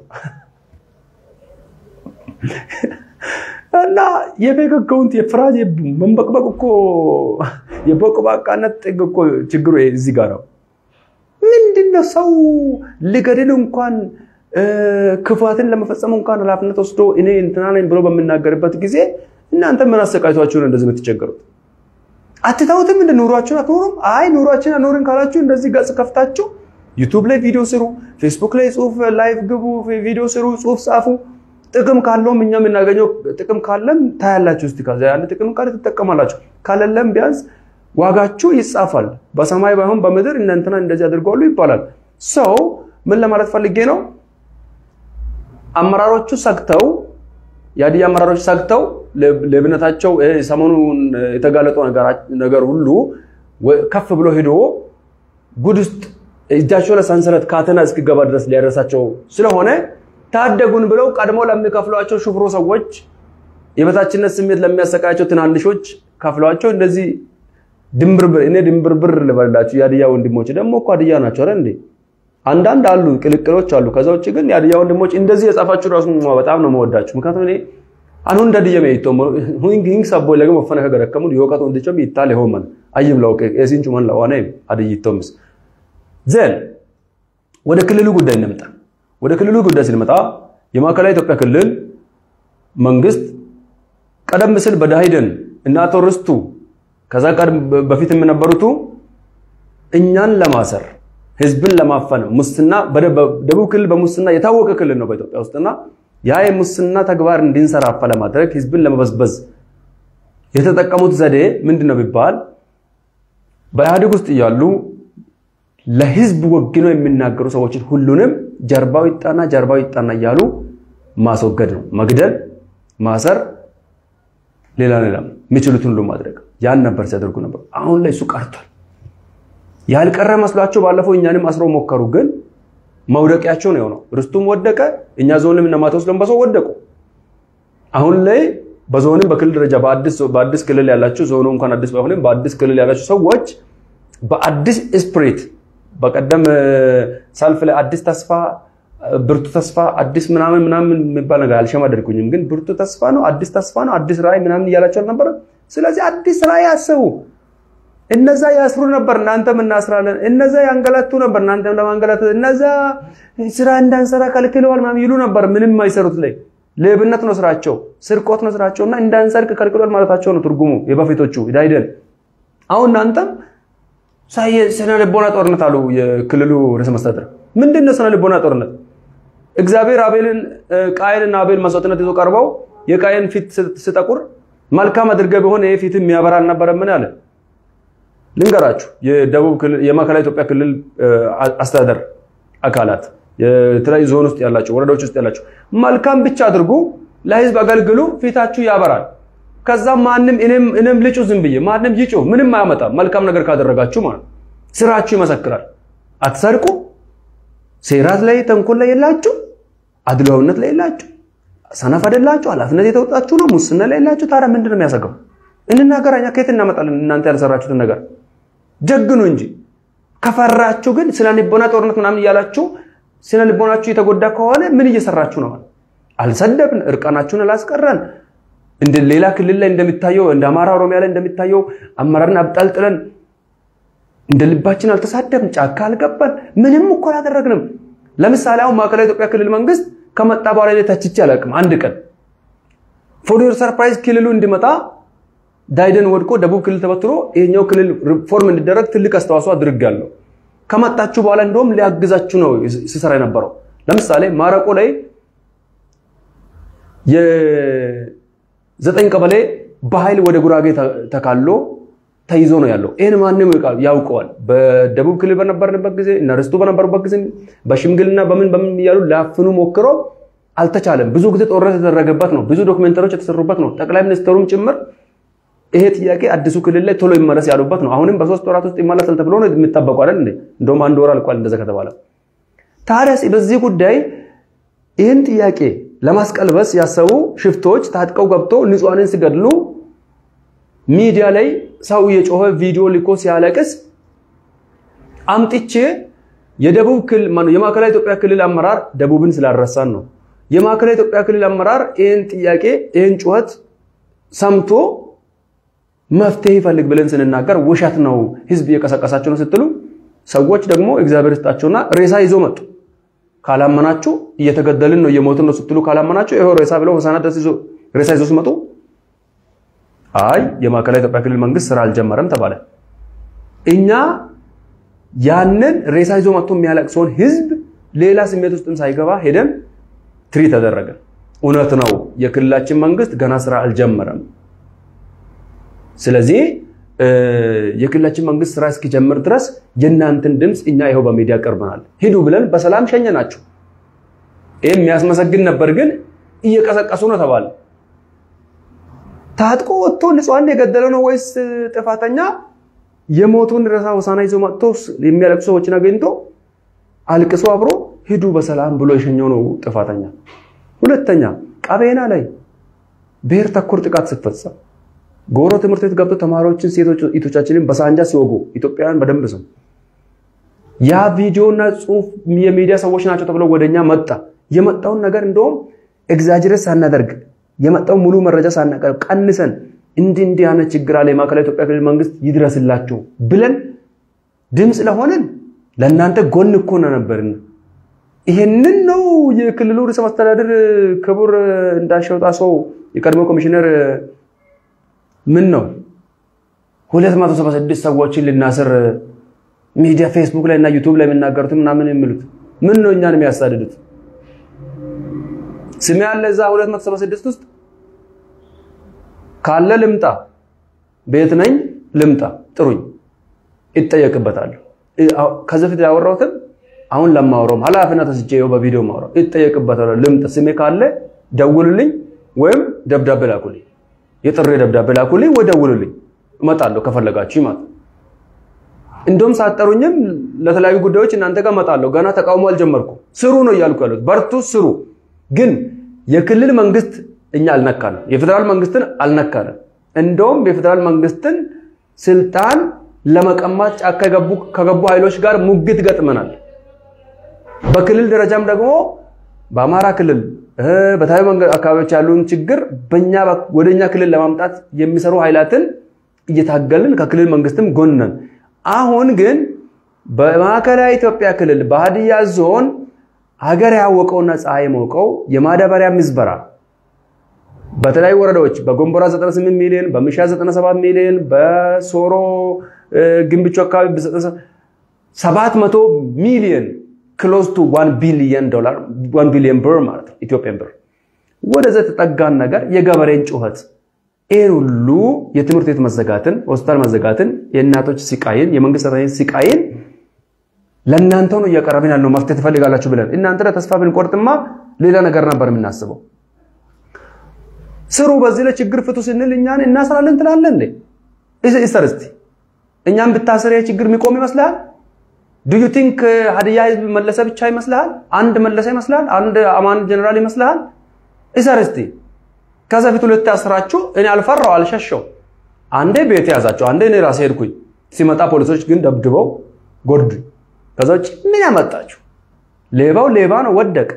እና የፌክ አካውንት የፍራጅ መንበቅበቅ እኮ የቦቅባቃነት ጥግ እኮ ችግሩ እዚህ ጋር ነው። ምንድነው ሰው ልገድል እንኳን ክፋትን ለመፈጸም እንኳን ኃላፊነት ወስዶ እኔ እንትና ነኝ ብሎ በምናገርበት ጊዜ እናንተ ምን አሰቃይቷችሁ ነው እንደዚህ የምትቸገሩት? አትታውትም? እንደ ኑሯችሁን አትኖሩም? አይ ኑሯችን አኖርን ካላችሁ እንደዚህ ገጽ ከፍታችሁ ዩቱብ ላይ ቪዲዮ ስሩ፣ ፌስቡክ ላይ ጽሁፍ ላይቭ ግቡ፣ ቪዲዮ ስሩ፣ ጽሁፍ ጻፉ። ጥቅም ካለውም እኛ የምናገኘው ጥቅም ካለም ታያላችሁ። እስቲ ከዛ ያን ጥቅም ካለ ትጠቀማላችሁ፣ ካለለም ቢያንስ ዋጋችሁ ይጻፋል። በሰማይ ባይሆን በምድር እነ እንትና እንደዚህ አድርገዋሉ ይባላል። ሰው ምን ለማለት ፈልጌ ነው? አመራሮቹ ሰግተው የሀዲያ አመራሮች ሰግተው ሌብነታቸው ሰሞኑን የተጋለጠው ነገር ሁሉ ከፍ ብሎ ሄዶ ጉድ ውስጥ እጃቸው ለሰንሰለት ካተና እስኪገባ ድረስ ሊያደርሳቸው ስለሆነ ታደጉን ብለው ቀድሞ ለሚከፍሏቸው ሹፍሮ ሰዎች የበታችነት ስሜት ለሚያሰቃያቸው ትናንሾች ከፍሏቸው እንደዚህ ድንብርብር እኔ ድንብርብር ልበላችሁ የሀዲያ ወንድሞች ደግሞ እኮ ሀዲያ ናቸው አይደል እንዴ አንዳንድ አሉ ቅልቅሎች አሉ ከዛ ውጭ ግን የሀዲያ ወንድሞች እንደዚህ የጻፋችሁ ራሱ በጣም ነው መወዳችሁ ምክንያቱም እኔ አኑ እንደድየ መይቶ ሁንግ ሰቦ ለገ መፈነ ከገረከሙ የወቀት ወንድቸም ይታል ይሆመን አይብ ለውቅ የሲንቹ መን ለዋነ አድይቶምስ ዘን ወደ ክልሉ ጉዳይ እንምጣ ወደ ክልሉ ጉዳይ ስንመጣ የማዕከላዊ ኢትዮጵያ ክልል መንግስት ቀደም ሲል በዳሂደን እና አቶ ርስቱ ከዛ ቀደም በፊት የነበሩቱ እኛን ለማሰር ህዝብን ለማፈን ሙስና በደቡብ ክልል በሙስና የታወቀ ክልል ነው በኢትዮጵያ ውስጥና ያ የሙስና ተግባር እንዲንሰራፋ ለማድረግ ህዝብን ለመበዝበዝ የተጠቀሙት ዘዴ ምንድነው ቢባል በኢህአዴግ ውስጥ እያሉ ለህዝብ ወግነው የሚናገሩ ሰዎችን ሁሉንም ጀርባው ይጣና ጀርባው ይጣና እያሉ ማስወገድ ነው። መግደል፣ ማሰር፣ ሌላ ሌላ የሚችሉትን ሁሉ ማድረግ ያን ነበር ሲያደርጉ ነበር። አሁን ላይ እሱ ቀርቷል። ያልቀረ መስሏቸው ባለፈው እኛንም አስረው ሞከሩ፣ ግን መውደቂያቸው ነው የሆነው። ርስቱም ወደቀ፣ እኛ ዞንም እነ ማቴዎስ ለምበሰው ወደቁ። አሁን ላይ በዞንም በክልል ደረጃ በአዲስ ክልል ያላችሁ ዞኑ እንኳን አዲስ ባይሆንም በአዲስ ክልል ያላችሁ ሰዎች በአዲስ ስፕሪት በቀደም ሰልፍ ላይ አዲስ ተስፋ ብርቱ ተስፋ አዲስ ምናምን ምናምን የሚባል ነገር አልሸማደድኩኝም፣ ግን ብርቱ ተስፋ ነው አዲስ ተስፋ ነው አዲስ ራዕይ ምናምን እያላቸው አልነበረ። ስለዚህ አዲስ ራዕይ አስቡ። እነዛ ያስሩ ነበር፣ እናንተም እናስራለን። እነዛ ያንገላቱ ነበር፣ እናንተም ለማንገላታት። እነዛ ስራ እንዳንሰራ ከልክለዋል ምናምን ይሉ ነበር። ምንም አይሰሩት ላይ ሌብነት ነው ስራቸው፣ ስርቆት ነው ስራቸው እና እንዳንሰርቅ ከልክለዋል ማለታቸው ነው ትርጉሙ የበፊቶቹ ዳይደን። አሁን እናንተም ስነ ልቦና ጦርነት አሉ የክልሉ ርዕሰ መስተዳድር። ምንድን ነው ስነ ልቦና ጦርነት? እግዚአብሔር አቤልን ቃየንና አቤል መስዋዕትነት ይዞ ቀርበው የቃየን ፊት ስጠቁር መልካም አድርገህ ቢሆን ይሄ ፊት የሚያበራ አልነበረምን አለ። ልንገራችሁ የደቡብ ክልል የማዕከላዊ ኢትዮጵያ ክልል አስተዳደር አካላት የተለያዩ ዞን ውስጥ ያላቸው ወረዳዎች ውስጥ ያላቸው መልካም ብቻ አድርጉ፣ ለህዝብ አገልግሉ፣ ፊታችሁ ያበራል። ከዛ ማንም እኔም ልጩ ዝም ብዬ ማንም ይጩ ምንም አያመጣም። መልካም ነገር ካደረጋችሁ ማለት ስራችሁ ይመሰክራል። አትሰርቁ፣ ሴራት ላይ ተንኮል ላይ የላችሁ፣ አድሏዊነት ላይ የላችሁ፣ ሰነፍ አይደላችሁ፣ ኃላፊነት የተወጣችሁ ነው፣ ሙስና ላይ የላችሁ። ታዲያ ምንድን ነው የሚያሰጋው? እንናገራኛ ከየት እናመጣለን? እናንተ ያልሰራችሁትን ነገር ጀግኑ እንጂ ከፈራችሁ ግን ስነ ልቦና ጦርነት ምናምን እያላችሁ ስነ ልቦናችሁ የተጎዳ ከሆነ ምን እየሰራችሁ ነው? አልሰደብን፣ እርቃናችሁን አላስቀረን እንደ ሌላ ክልል ላይ እንደሚታየው እንደ አማራ ኦሮሚያ ላይ እንደሚታየው አመራርን አብጣልጥለን እንደ ልባችን አልተሳደብን፣ ጫካ አልገባን፣ ምንም እኮ አላደረግንም። ለምሳሌ አሁን ማዕከላዊ ኢትዮጵያ ክልል መንግስት ከመጣ በኋላ ላይ ተችቼ አላውቅም። አንድ ቀን ፎር ዮር ሰርፕራይዝ ክልሉ እንዲመጣ ዳይደን ወድቆ ደቡብ ክልል ተበትሮ ይሄኛው ክልል ሪፎርም እንዲደረግ ትልቅ አስተዋጽኦ አድርጋለሁ። ከመጣችሁ በኋላ እንደውም ሊያግዛችሁ ነው ሲሰራ የነበረው። ለምሳሌ ማረቆ ላይ የዘጠኝ ቀበሌ በኃይል ወደ ጉራጌ ተካሎ ተይዞ ነው ያለው። ይህን ማንም ያውቀዋል። በደቡብ ክልል በነበርንበት ጊዜ እና ርስቱ በነበሩበት ጊዜ በሽምግልና በምን በምን እያሉ ላፍኑ ሞክረው አልተቻለም። ብዙ ጊዜ ጦርነት የተደረገበት ነው። ብዙ ዶክመንተሪዎች የተሰሩበት ነው። ጠቅላይ ሚኒስትሩም ጭምር ይሄ ጥያቄ አዲሱ ክልል ላይ ቶሎ ይመለስ ያሉበት ነው። አሁንም በሶስት ወራት ውስጥ ይመለሳል ተብሎ ነው የሚጠበቁ አይደል እንዴ? እንደውም አንድ ወር አልቋል እንደዛ ከተባለ። ታዲያ በዚህ ጉዳይ ይህን ጥያቄ ለማስቀልበስ ያሰቡ ሽፍቶች ታጥቀው ገብተው ንጹሐንን ሲገድሉ ሚዲያ ላይ ሰው የጮኸ ቪዲዮ ልኮ ሲያለቅስ አምጥቼ የደቡብ ክልል የማዕከላዊ ኢትዮጵያ ክልል አመራር ደቡብን ስላረሳን ነው። የማዕከላዊ ኢትዮጵያ ክልል አመራር ይህን ጥያቄ ይህን ጩኸት ሰምቶ መፍትሄ ይፈልግ ብለን ስንናገር ውሸት ነው፣ ህዝብ እየቀሰቀሳቸው ነው ስትሉ ሰዎች ደግሞ እግዚአብሔር ይስጣቸውና ሬሳ ይዞ መጡ። ካላመናችሁ እየተገደልን ነው እየሞትን ነው ስትሉ ካላመናችሁ ይኸው ሬሳ ብለው ሆሳዕና ድረስ ሬሳ ይዞ ሲመጡ አይ የማዕከላዊ ኢትዮጵያ ክልል መንግስት ስራ አልጀመረም ተባለ። እኛ ያንን ሬሳ ይዞ መጥቶ የሚያለቅሰውን ህዝብ ሌላ ስሜት ውስጥም ሳይገባ ሄደን ትሪ ተደረገ። እውነት ነው የክልላችን መንግስት ገና ስራ አልጀመረም። ስለዚህ የክልላችን መንግስት ስራ እስኪጀምር ድረስ የእናንተን ድምፅ እኛ ይኸው በሚዲያ ቀርበናል፣ ሂዱ ብለን በሰላም ሸኘናችሁ። ይህ የሚያስመሰግን ነበር፣ ግን እየቀሰቀሱ ነው ተባለ። ታጥቆ ወጥቶ ንጹሐን የገደለ ነው ወይስ ጥፋተኛ? የሞቱን ሬሳ ሆሳዕና ይዞ መጥቶ የሚያለቅሱ ሰዎችን አገኝቶ አልቅሶ አብሮ ሂዱ በሰላም ብሎ የሸኘው ነው ጥፋተኛ። ሁለተኛ ቀቤና ላይ ብሔር ተኮር ጥቃት ሲፈጸም ጎሮ ትምህርት ቤት ገብቶ ተማሪዎችን ሴቶች እህቶቻችንን በሳንጃ ሲወጉ ኢትዮጵያውያን በደንብ ስም ያ ቪዲዮና ጽሁፍ የሚዲያ ሰዎች ናቸው ተብሎ ወደኛ መጣ። የመጣውን ነገር እንደውም ኤግዛጅሬት ሳናደርግ የመጣው ሙሉ መረጃ ሳናቀርብ ቀንሰን እንዲህ እንዲህ ያነ ችግር አለ የማዕከላዊ ኢትዮጵያ ክልል መንግስት ይድረስላቸው ብለን ድምፅ ለሆነን ለእናንተ ጎን እኮ ነበርን። ይሄንን ነው የክልሉ ርዕሰ መስተዳድር ክቡር እንዳሻው ጣሰው የቀድሞ ኮሚሽነር ምን ነው 276 ሰዎችን ልናስር ሚዲያ ፌስቡክ ላይ እና ዩቲዩብ ላይ የሚናገሩት ምናምን የሚሉት ምን ነው እኛን የሚያሳድዱት? ስሜ ያለ እዛ 276 ውስጥ ካለ ልምጣ፣ ቤት ነኝ ልምጣ፣ ጥሩኝ፣ ይጠየቅበታለሁ። ከዚህ በፊት ያወራሁትም አሁን ለማወራውም ኃላፊነት ወስጄ ይኸው በቪዲዮ ማወራው ይጠየቅበታል። ልምጣ፣ ስሜ ካለ ደውሉልኝ ወይም ደብዳቤ ላኩልኝ፣ የጥሪ ደብዳቤ ላኩልኝ ወይ ደውሉልኝ፣ እመጣለሁ ከፈለጋችሁ ማለት እንደውም ሳጠሩኝም ለተለያዩ ጉዳዮች እናንተ ጋር እመጣለሁ። ገና ተቃውሞ አልጀመርኩም። ስሩ ነው እያልኩ ያሉት፣ በርቱ፣ ስሩ። ግን የክልል መንግስት እኛ አልነካንም፣ የፌዴራል መንግስትን አልነካንም። እንደውም የፌዴራል መንግስትን ስልጣን ለመቀማት ጫካ ከገቡ ኃይሎች ጋር ሙግት ገጥመናል። በክልል ደረጃም ደግሞ በአማራ ክልል በተለያዩ አካባቢዎች ያሉን ችግር በእኛ ወደኛ ክልል ለማምጣት የሚሰሩ ኃይላትን እየታገልን ከክልል መንግስትም ጎን ነን። አሁን ግን በማዕከላዊ ኢትዮጵያ ክልል በሀዲያ ዞን ሀገር ያወቀውና ፀሐይ ሞቀው የማዳበሪያ ምዝበራ በተለያዩ ወረዳዎች በጎንቦራ 98 ሚሊዮን፣ በምሻ 97 ሚሊዮን፣ በሶሮ ግንብቹ አካባቢ 700 ሚሊዮን ክሎዝ ቱ 1 ቢሊዮን ዶላር 1 ቢሊዮን ብር ማለት ነው ኢትዮጵያን ብር ወደዛ የተጠጋን ነገር የገበሬን ጩኸት ይህን ሁሉ የትምህርት ቤት መዘጋትን፣ ሆስፒታል መዘጋትን፣ የእናቶች ስቃይን፣ የመንግስት ሰራተኞች ስቃይን ለእናንተው ነው እያቀረብን ያለው መፍትሄ ትፈልጋላችሁ ብለን እናንተ ላይ ተስፋ ብንቆርጥማ ሌላ ነገር ነበር የምናስበው። ስሩ፣ በዚህ ላይ ችግር ፍቱ ስንል እኛን እናስራለን ትላለን እንዴ? ይሰር እስቲ እኛን ብታስር ችግር የሚቆም ይመስልሃል? ዱ ዩ ቲንክ ሀዲያ ህዝብ መለሰ ብቻ ይመስልሃል? አንድ መለሰ ይመስልሃል? አንድ አማን ጀነራል ይመስልሃል? ይሰር እስቲ ከዛ ፊት ሁለት ያስራችሁ እኔ አልፈራው አልሸሸው። አንዴ ቤት ያዛቸው፣ አንዴ እኔ ራሴ ሄድኩኝ። ሲመጣ ፖሊሶች ግን ደብድበው ጎዱኝ። ከዛ ውጭ ምን ያመጣችሁ? ሌባው ሌባ ነው፣ ወደቅ።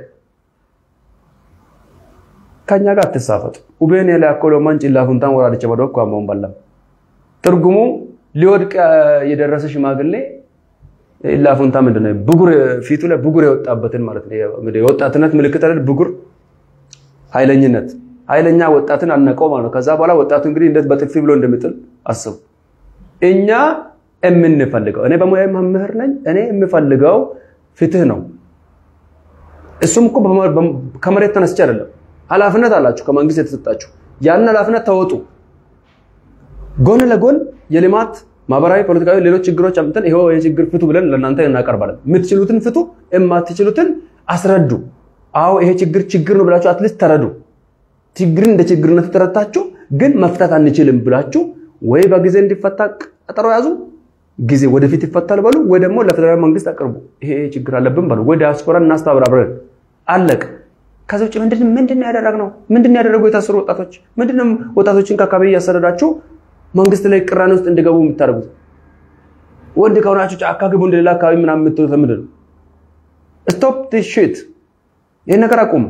ከኛ ጋር አትሳፈጡ። ኡቤን የላኮሎ ማንጭላ ፉንታን ወራደች በዶ ኳማውን በላም ትርጉሙ ሊወድቅ የደረሰ ሽማግሌ ኢላፉንታ ምንድን ነው? ብጉር ፊቱ ላይ ብጉር የወጣበትን ማለት ነው። የወጣትነት ምልክት አይደል? ብጉር ኃይለኝነት ኃይለኛ ወጣትን አነቀው ማለት ነው። ከዛ በኋላ ወጣቱ እንግዲህ እንዴት በጥፊ ብሎ እንደሚጥል አስቡ። እኛ የምንፈልገው እኔ በሙያ መምህር ነኝ። እኔ የምፈልገው ፍትህ ነው። እሱም እኮ ከመሬት ተነስቼ አይደለም። ኃላፊነት አላችሁ ከመንግስት የተሰጣችሁ ያን ኃላፊነት ተወጡ። ጎን ለጎን የልማት ማህበራዊ፣ ፖለቲካዊ፣ ሌሎች ችግሮች አምጥተን ይኸው የችግር ፍቱ ብለን ለእናንተ እናቀርባለን። የምትችሉትን ፍቱ፣ የማትችሉትን አስረዱ። አዎ ይሄ ችግር ችግር ነው ብላችሁ አትሊስት ተረዱ። ችግርን እንደ ችግርነት ተረታችሁ ግን መፍታት አንችልም ብላችሁ ወይ በጊዜ እንዲፈታ ቀጠሮ ያዙ፣ ጊዜ ወደፊት ይፈታል በሉ፣ ወይ ደግሞ ለፌደራል መንግስት አቅርቡ። ይሄ ችግር አለብን በሉ፣ ወይ ዲያስፖራ እናስተባብር አብረን። አለቅ። ከዛ ውጭ ምንድን ምንድን ያደረግነው ምንድን ያደረጉ የታሰሩ ወጣቶች ምንድን ወጣቶችን ከአካባቢ እያሰረዳችሁ መንግስት ላይ ቅራኔ ውስጥ እንዲገቡ የምታደርጉት? ወንድ ከሆናችሁ ጫካ ግቡ፣ እንደሌላ አካባቢ ምናምን የምትሉት ምንድን ነው? ስቶፕ ዲስ ሺት። ይህን ነገር አቁሙ።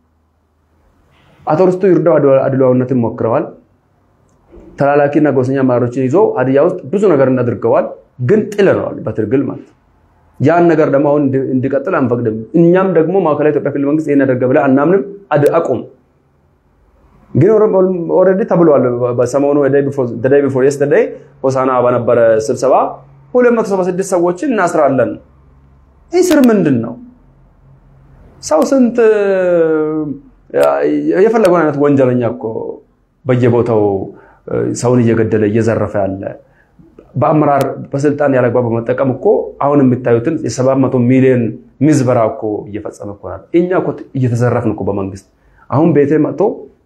አቶ ርስቱ ይርዳው አድሏዊነትን ሞክረዋል። ተላላኪና ጎሰኛ አመራሮችን ይዞ ሀዲያ ውስጥ ብዙ ነገር እናድርገዋል፣ ግን ጥለነዋል በትርግል ማለት ያን ነገር ደግሞ አሁን እንዲቀጥል አንፈቅድም። እኛም ደግሞ ማዕከላዊ ኢትዮጵያ ክልል መንግስት ይሄን ያደርገ ብለህ አናምንም። አቁም። ግን ኦልሬዲ ተብሏል። በሰሞኑ ዴይ ቢፎር የስተርዴይ ሆሳና በነበረ ስብሰባ 276 ሰዎችን እናስራለን። ይህ ስር ምንድን ነው? ሰው ስንት የፈለገውን አይነት ወንጀለኛ እኮ በየቦታው ሰውን እየገደለ እየዘረፈ ያለ በአመራር በስልጣን ያለግባብ በመጠቀም እኮ አሁን የምታዩትን የሰባት መቶ ሚሊዮን ምዝበራ እኮ እየፈጸመ እኮ ናል። እኛ እኮ እየተዘረፍን እኮ በመንግስት አሁን ቤቴ መጥቶ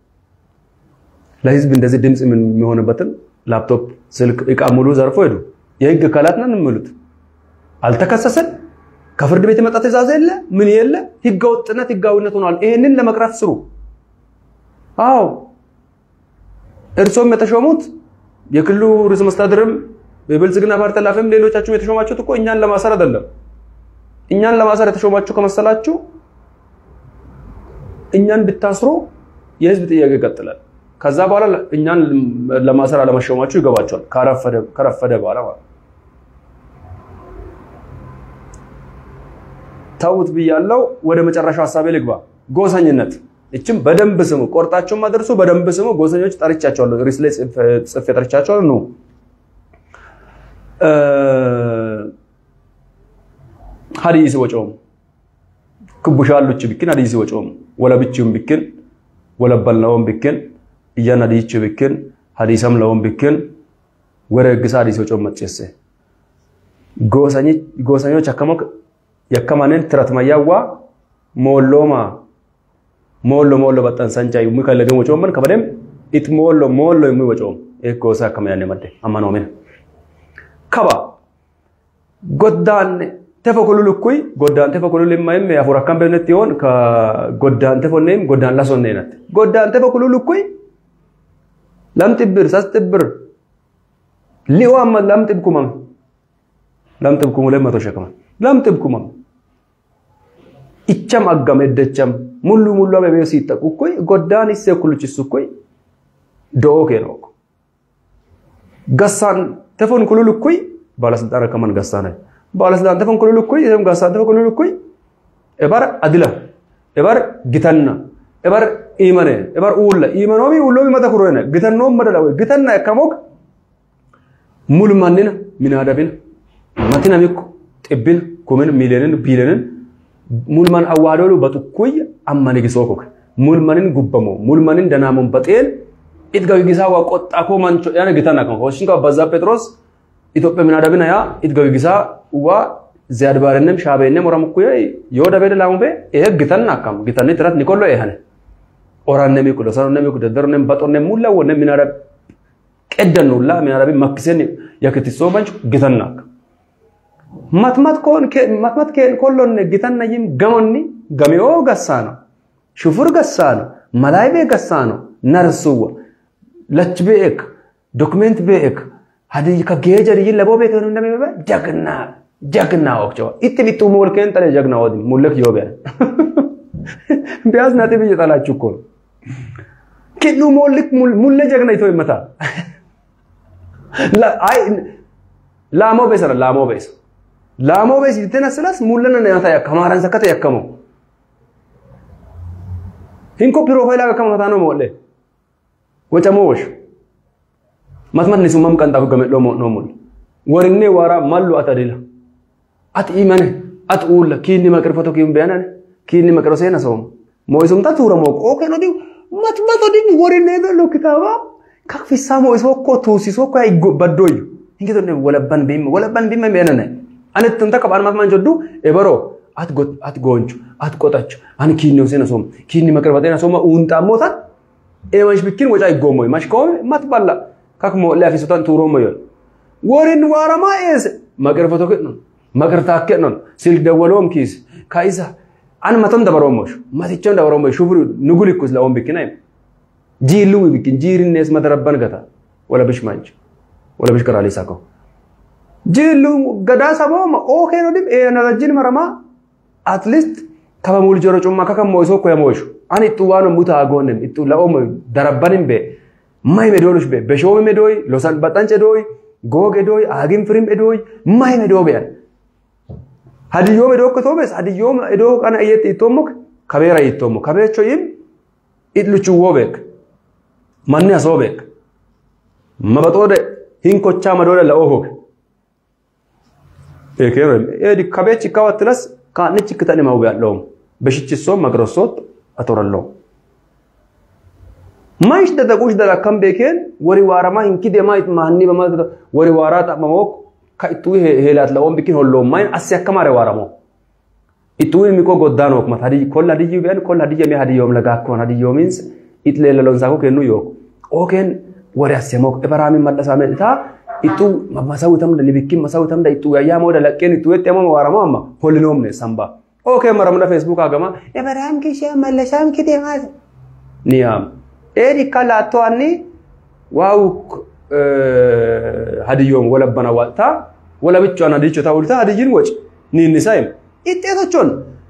ለህዝብ እንደዚህ ድምፅ የሚሆንበትን ላፕቶፕ፣ ስልክ፣ እቃ ሙሉ ዘርፎ ሄዱ። የህግ አካላት ነን የሚሉት አልተከሰሰን። ከፍርድ ቤት የመጣ ትእዛዝ የለ ምን የለ ህገ ወጥነት ህጋዊነት ሆኗል። ይሄንን ለመቅረፍ ስሩ። አዎ እርሶም የተሾሙት የክልሉ ርዕሰ መስተዳድርም የብልጽግና ፓርቲ ኃላፊም ሌሎቻችሁም የተሾማችሁት እኮ እኛን ለማሰር አይደለም። እኛን ለማሰር የተሾማችሁ ከመሰላችሁ እኛን ብታስሩ የህዝብ ጥያቄ ይቀጥላል። ከዛ በኋላ እኛን ለማሰር አለመሾማችሁ ይገባቸዋል። ከረፈደ በኋላ ማለት ተውት ብያለው። ወደ መጨረሻው ሀሳቤ ልግባ። ጎሰኝነት እችም በደንብ ስሙ፣ ቆርጣችሁም አድርሱ። በደንብ ስሙ። ጎሰኞች ጠርቻቸዋለሁ፣ ሪስ ላይ ጽፌ ጠርቻቸዋለሁ። ኑ ሀዲስ ወጮም ክቡሻሉች ቢክን ሀዲስ ወጮም ወለብችም ቢክን ወለበልነውም ቢክን እያን ሀዲች ቢክን ሀዲሰም ለውም ቢክን ወረ ግሳ ሀዲስ ወጮም መጨሰ ጎሰኞች አከሞ የከማንን ትረትመያዋ ሞሎማ ሞሎ ሞሎ በጣን ሰንቻ ዩሚ ከለገን ወጮመን ከበደም ኢት ሞሎ ሞሎ ዩሚ ወጮም ኤ ጎሳ ከመያኔ መደ አማኖሜን ከባ ጎዳን ተፈኩሉል እኩይ ጎዳን ተፈኩሉል የማይም ያፉር አካም በነት ይሆን ከጎዳን ተፎነም ጎዳን ላሶነ ነት ጎዳን ተፈኩሉል እኩይ ለምጥብር ሳስጥብር ሊዋም ለምጥብኩማም ለምጥብኩም ላይ መቶ ሸከማ ለምጥብኩማም icham aggam eddacham mullu mullu abe beyo sittaqu koy goddaan isse kuluchisu koy do'oo keenok gassaan tefon kululu koy balasልጣን ከመን gassaan balasልጣን tefon kululu koy isem gassaan tefon kululu koy ebar adila ebar gitanna ebar imane ebar ulla imanomi ullomi mata kuroene gitannoom madala way gitanna ekkamok mulmannina minaadabina matina mikko xibbina kumin miileenin biileenin mulman awwaadolu baxukkuy ammani gisookoke mulmanin gubbamo mulmanin danamon baxeen itga gigisaa waa qoxxakoo mancho yana gitana kan hoshinka በዛ ጴጥሮስ ኢትዮጵያ ምናደብና ያ itga gigisaa waa ziyaad baarennem shaabeenne moramukkuye yoo dabeede laamube ehe gitan akkam gitanni tirat nikollo ehane orannemi kudo sanonnemi kudo daronnem baxonnem mulla wonne minadab qeddannulla minadabi makkisen yakitissoo manchu gitan akkam matmat kon matmat ken kollonne gitanna yim gamonni gameo gassano shufur gassano malaybe gassano narsuwa lach beek document beek hadi ka gejar yin labo beek no ndame be jagna jagna okcho itti bitu mol ken tale jagna wadi mulek yobe ቢያዝ ነጥብ እየጣላችሁ እኮ ነው ኪሉ ሞልክ ሙለ ጀግና ይቶ ይመታ ላሞ ቤሰራ ላሞ ቤሰ ላሞ ቤስ ይተነስላስ ሙለነ ነያታ ከማራን ሰከተ ያከሙ ሂንኮ ፕሮፋይል አከሙ ታኖ ሞለ ወጨሞሽ ማትማት ነሱ ማም ቀንጣ ገመሎ ነው ሞል ወርኔ ዋራ ማሉ አተዲላ አት ኢመነ አት ኡለ ኪኒ መቅርፈቶ ኪም ቢያናነ ኪኒ መቅሮ ሴና ሰውም ሞይሱም ታ ቱራ ሞቆ ኦኬ ነው ዲው ማትማት ዲን ወርኔ በሎ ኪታባ ካክፊሳ ሞይሶ ኮ ቱሲሶ ኮ አይጎበዶዩ እንግዲህ ወለባን ቢም ወለባን ቢም ቢያናነ anittin takka baan maaf manjoddu ebaro at goonchu at qotachu ani kiinni usena som kiinni makirbatena soma uunxammotan emash bikkin waca iggoommoy mash koome mat balla kak moo'le afisutan tuurommoyon worin waaramaa eese makirfato kennon makirtaa kennon silk dawwaloom kiis kaisa an maton dabarommosh matichon dabarommoy shufuri nugulikkus la'oon bikkinay jiilluwi bikkin jiirinnees madarabban gata wala bish manch wala bish karaalii sakoo jillu gadaa sabooma ookee no dhib eenagajjin marama at least kaba mul joro cumma kaka moyso ko yamoyshu ani ittu waano muta agonem ittu laomo darabbanin be may medolush be beshomi medoy losan baxance doy goge doy agin firim edoy may medobe an hadiyyo medo ko tobes hadiyyo edo kana iyet itomok kabera itomo kabecho yim itluchu wobek manni asobek mabatode hinkocha madole la ohok ኤኬረም ኤዲ ከቤች ካወትለስ ካንች ከተነ ማው ያለው በሽችሶ መግረሶት አቶረለው ማይሽ ደደቁሽ ደላ ከም ቤኬን ወሪ ዋራማ እንኪ ደማይት ማኒ በማለት ወሪ ዋራ ጠመሞ ከኢቱ ሄላት ለኦም ቢኪን ሆሎ ማይን አስያከማረ ዋራሞ ኢቱ የሚቆ ጎዳኖ ክመት ሀዲ ኮላ ሀዲዩ ቢያን ኮላ ሀዲየ ሚ ሀዲዮም ለጋኮን ሀዲዮ ሚንስ ኢትሌለሎን ሳኮ ከኑ ዮክ ኦኬን ወሪ አስየሞክ እበራሚ መለሳመ እታ ittuu masawu tamda nibikkin masawu tamda ittuu yayyaa mooda laqqeen ittuu yetti amma waarama amma holinoomne samba okay maramna facebook agama ibrahim kishee mallashaam kitee maas niyam eedi kalaatto anni waawu hadiyyoom walabbana walta wala bichoon hadicho ta'ulta hadiyyin woci niinnisaይም iጤቶቹን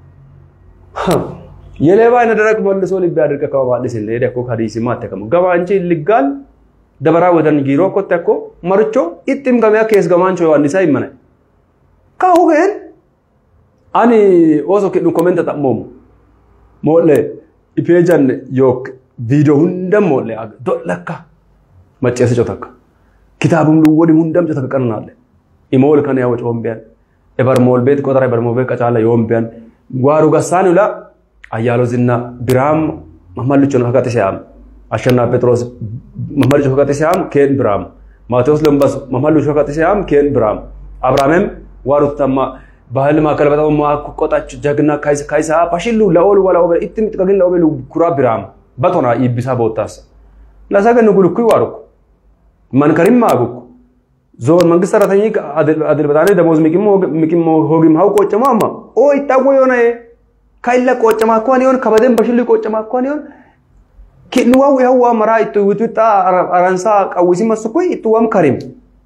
የሌባ አይነ ደረቅ መልሶ ልብ ያድርቅ ከማለት ሲል ሄደ እኮ ሀዲስ ማተከም ገባ እንጂ ልጋል ደበራ ወደን ጊሮ ኮተ እኮ መርቾ ኢጥም ገሚያ ኬስ ገማንቾ ዮሐንስ አይመነ ካሁ ግን አኒ ኦሶ ከዱ ኮሜንት ተጠሞም ሞለ ኢፔጀን ዮክ ቪዲዮ ሁንደም ሞለ ዶለካ መጨሰ ጮተካ ኪታቡም ልወዲ ሁንደም ጮተካ ቀናለ ኢሞል ከነ ያወጭ ወምቢያን ኤበርሞል ቤት ቆጠራ ኤበርሞል ቤት ቀጫለ ዮምቢያን ጓሩ ገሳን ይላ አያሎ ዝና ብራም መመልቾ ነው ከቀጥ ሲያም አሸና ጴጥሮስ መመልቾ ከቀጥ ሲያም ኬን ብራም ማቴዎስ ለምባስ መመልቾ ከቀጥ ሲያም ኬን ብራም አብርሃምም ዋሩ ተማ ባህል ማከለ በጣም ማቆጣች ጀግና ካይስ ካይሳ ፓሽሉ ለኦል ወላ ኦበ ኢትም ጥቅግን ለኦበሉ ኩራ ብራም በቶና ይብሳ ቦታስ ለሰገን ጉልኩ ይዋሩኩ መንከሪም ማጉኩ ዞን መንግስት ሰራተኛ አድል በጣኔ ደሞዝ ሚቂም ሚቂም ሆጊም ሀው ቆጨማ አማ ኦ ይታወ የሆነ ከይለ ቆጨማ እንኳን ይሆን ከበደን በሽል ቆጨማ እንኳን ይሆን ኪንዋው ያዋ መራ ይቱ ውጥጣ አራንሳ ቀውሲ መስኩ ይቱዋም ከሪም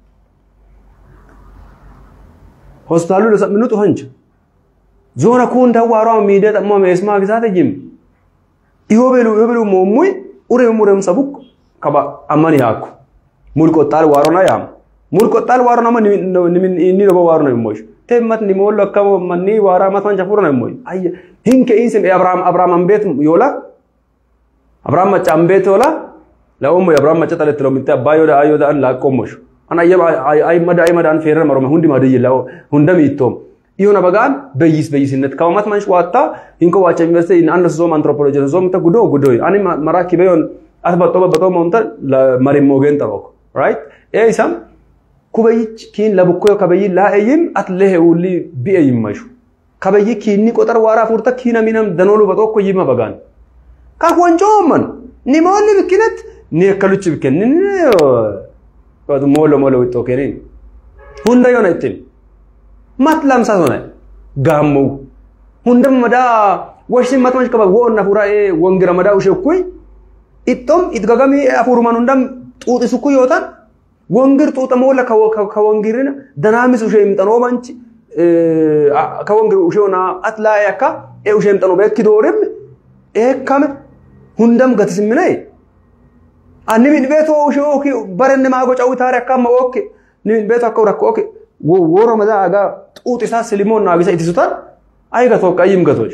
ሆስፒታሉ ለሰምኑት ሆንች ዞነ ኩን ተዋራ ሚደ ጠማ መስማ ግዛት ጅም ይሆበሉ ይሆበሉ ሞሙይ ኡሬም ሙረም ሰቡክ ከባ አማን ያኩ ሙል ቆጣል ዋሮና ያም ሙል ቆጣል ዋሮና ማን ኒሚን ኢኒ ነው ዋሮ ነው ሞሽ ተመት ኒ ሞሎ ከሞ ማኒ ዋራ ማታን ጃፉር ነው ሞይ አይ ሂንከ ኢንስም አብርሃም አብርሃም አንቤት ዮላ አብርሃም መጫ አንቤት ዮላ ለኡሙ አብርሃም መጫ ተለት ነው ምንተ አባዮ ዳ አዮ ዳ ላቆሞሽ አና የ አይ መዳ አይ መዳን ፌረ መሮ ሁንዲ ማደይ ላው ሁንደም ይቶም ይሁን በጋን በይስ በይስነት ከማት ማንሽ ዋታ ሂንኮ ዋቸ ዩኒቨርሲቲ ኢን አንደርስ ዞም አንትሮፖሎጂ ዞም ተ ጉዶ ጉዶ አኒ መራኪ በዮን አትበጦ በጦ ሞንተ ለመሪ ሞገን ጠሮክ ራይት ኤይሳም ኩበይች ኪን ለብኮ ከበይ ላኤይም አትለሄ ውሊ ቢኤ ይመሹ ከበይ ኪኒ ቆጠር ዋራ ፉርተ ኪነ ሚነም ደኖሉ በጦኮ ይመ በጋን ካኮንጮ መን ኒሞል ብክነት ኒከሉች ብከን ሞሎ ሞሎ ወጦ ከኔ ሁንደ የሆነ እትን ማት ላምሳ ሆነ ጋሙ ሁንደም መዳ ወሽ ማትማሽ ከባ ወና ፉራ ወንግራ መዳ ውሸኩይ ኢቶም ኢትጋጋሚ አፉሩ ማን ሁንደም ጡጥ ሱኩ ይወጣል ወንግር ጡጥ ሞለ ከወንግርን ደናሚስ ውሸ ይምጠኖ ማንች ከወንግር ውሸውና አትላ ያካ ኤ ውሸ ይምጠኖ በክ ዶርም ኤካም ሁንደም ገትስምናይ አንሚን ቤቶ ውሸ ኦኪ በረን ማጎ ጫው ታሪ አካማ ኦኪ ንሚን ቤቶ አከው ረኮ ኦኪ ወሮ መዛ አጋ ጡጥ ሳ ስሊሞን ናቢሳ ኢትሱታል አይገቶ ቀይም ገቶች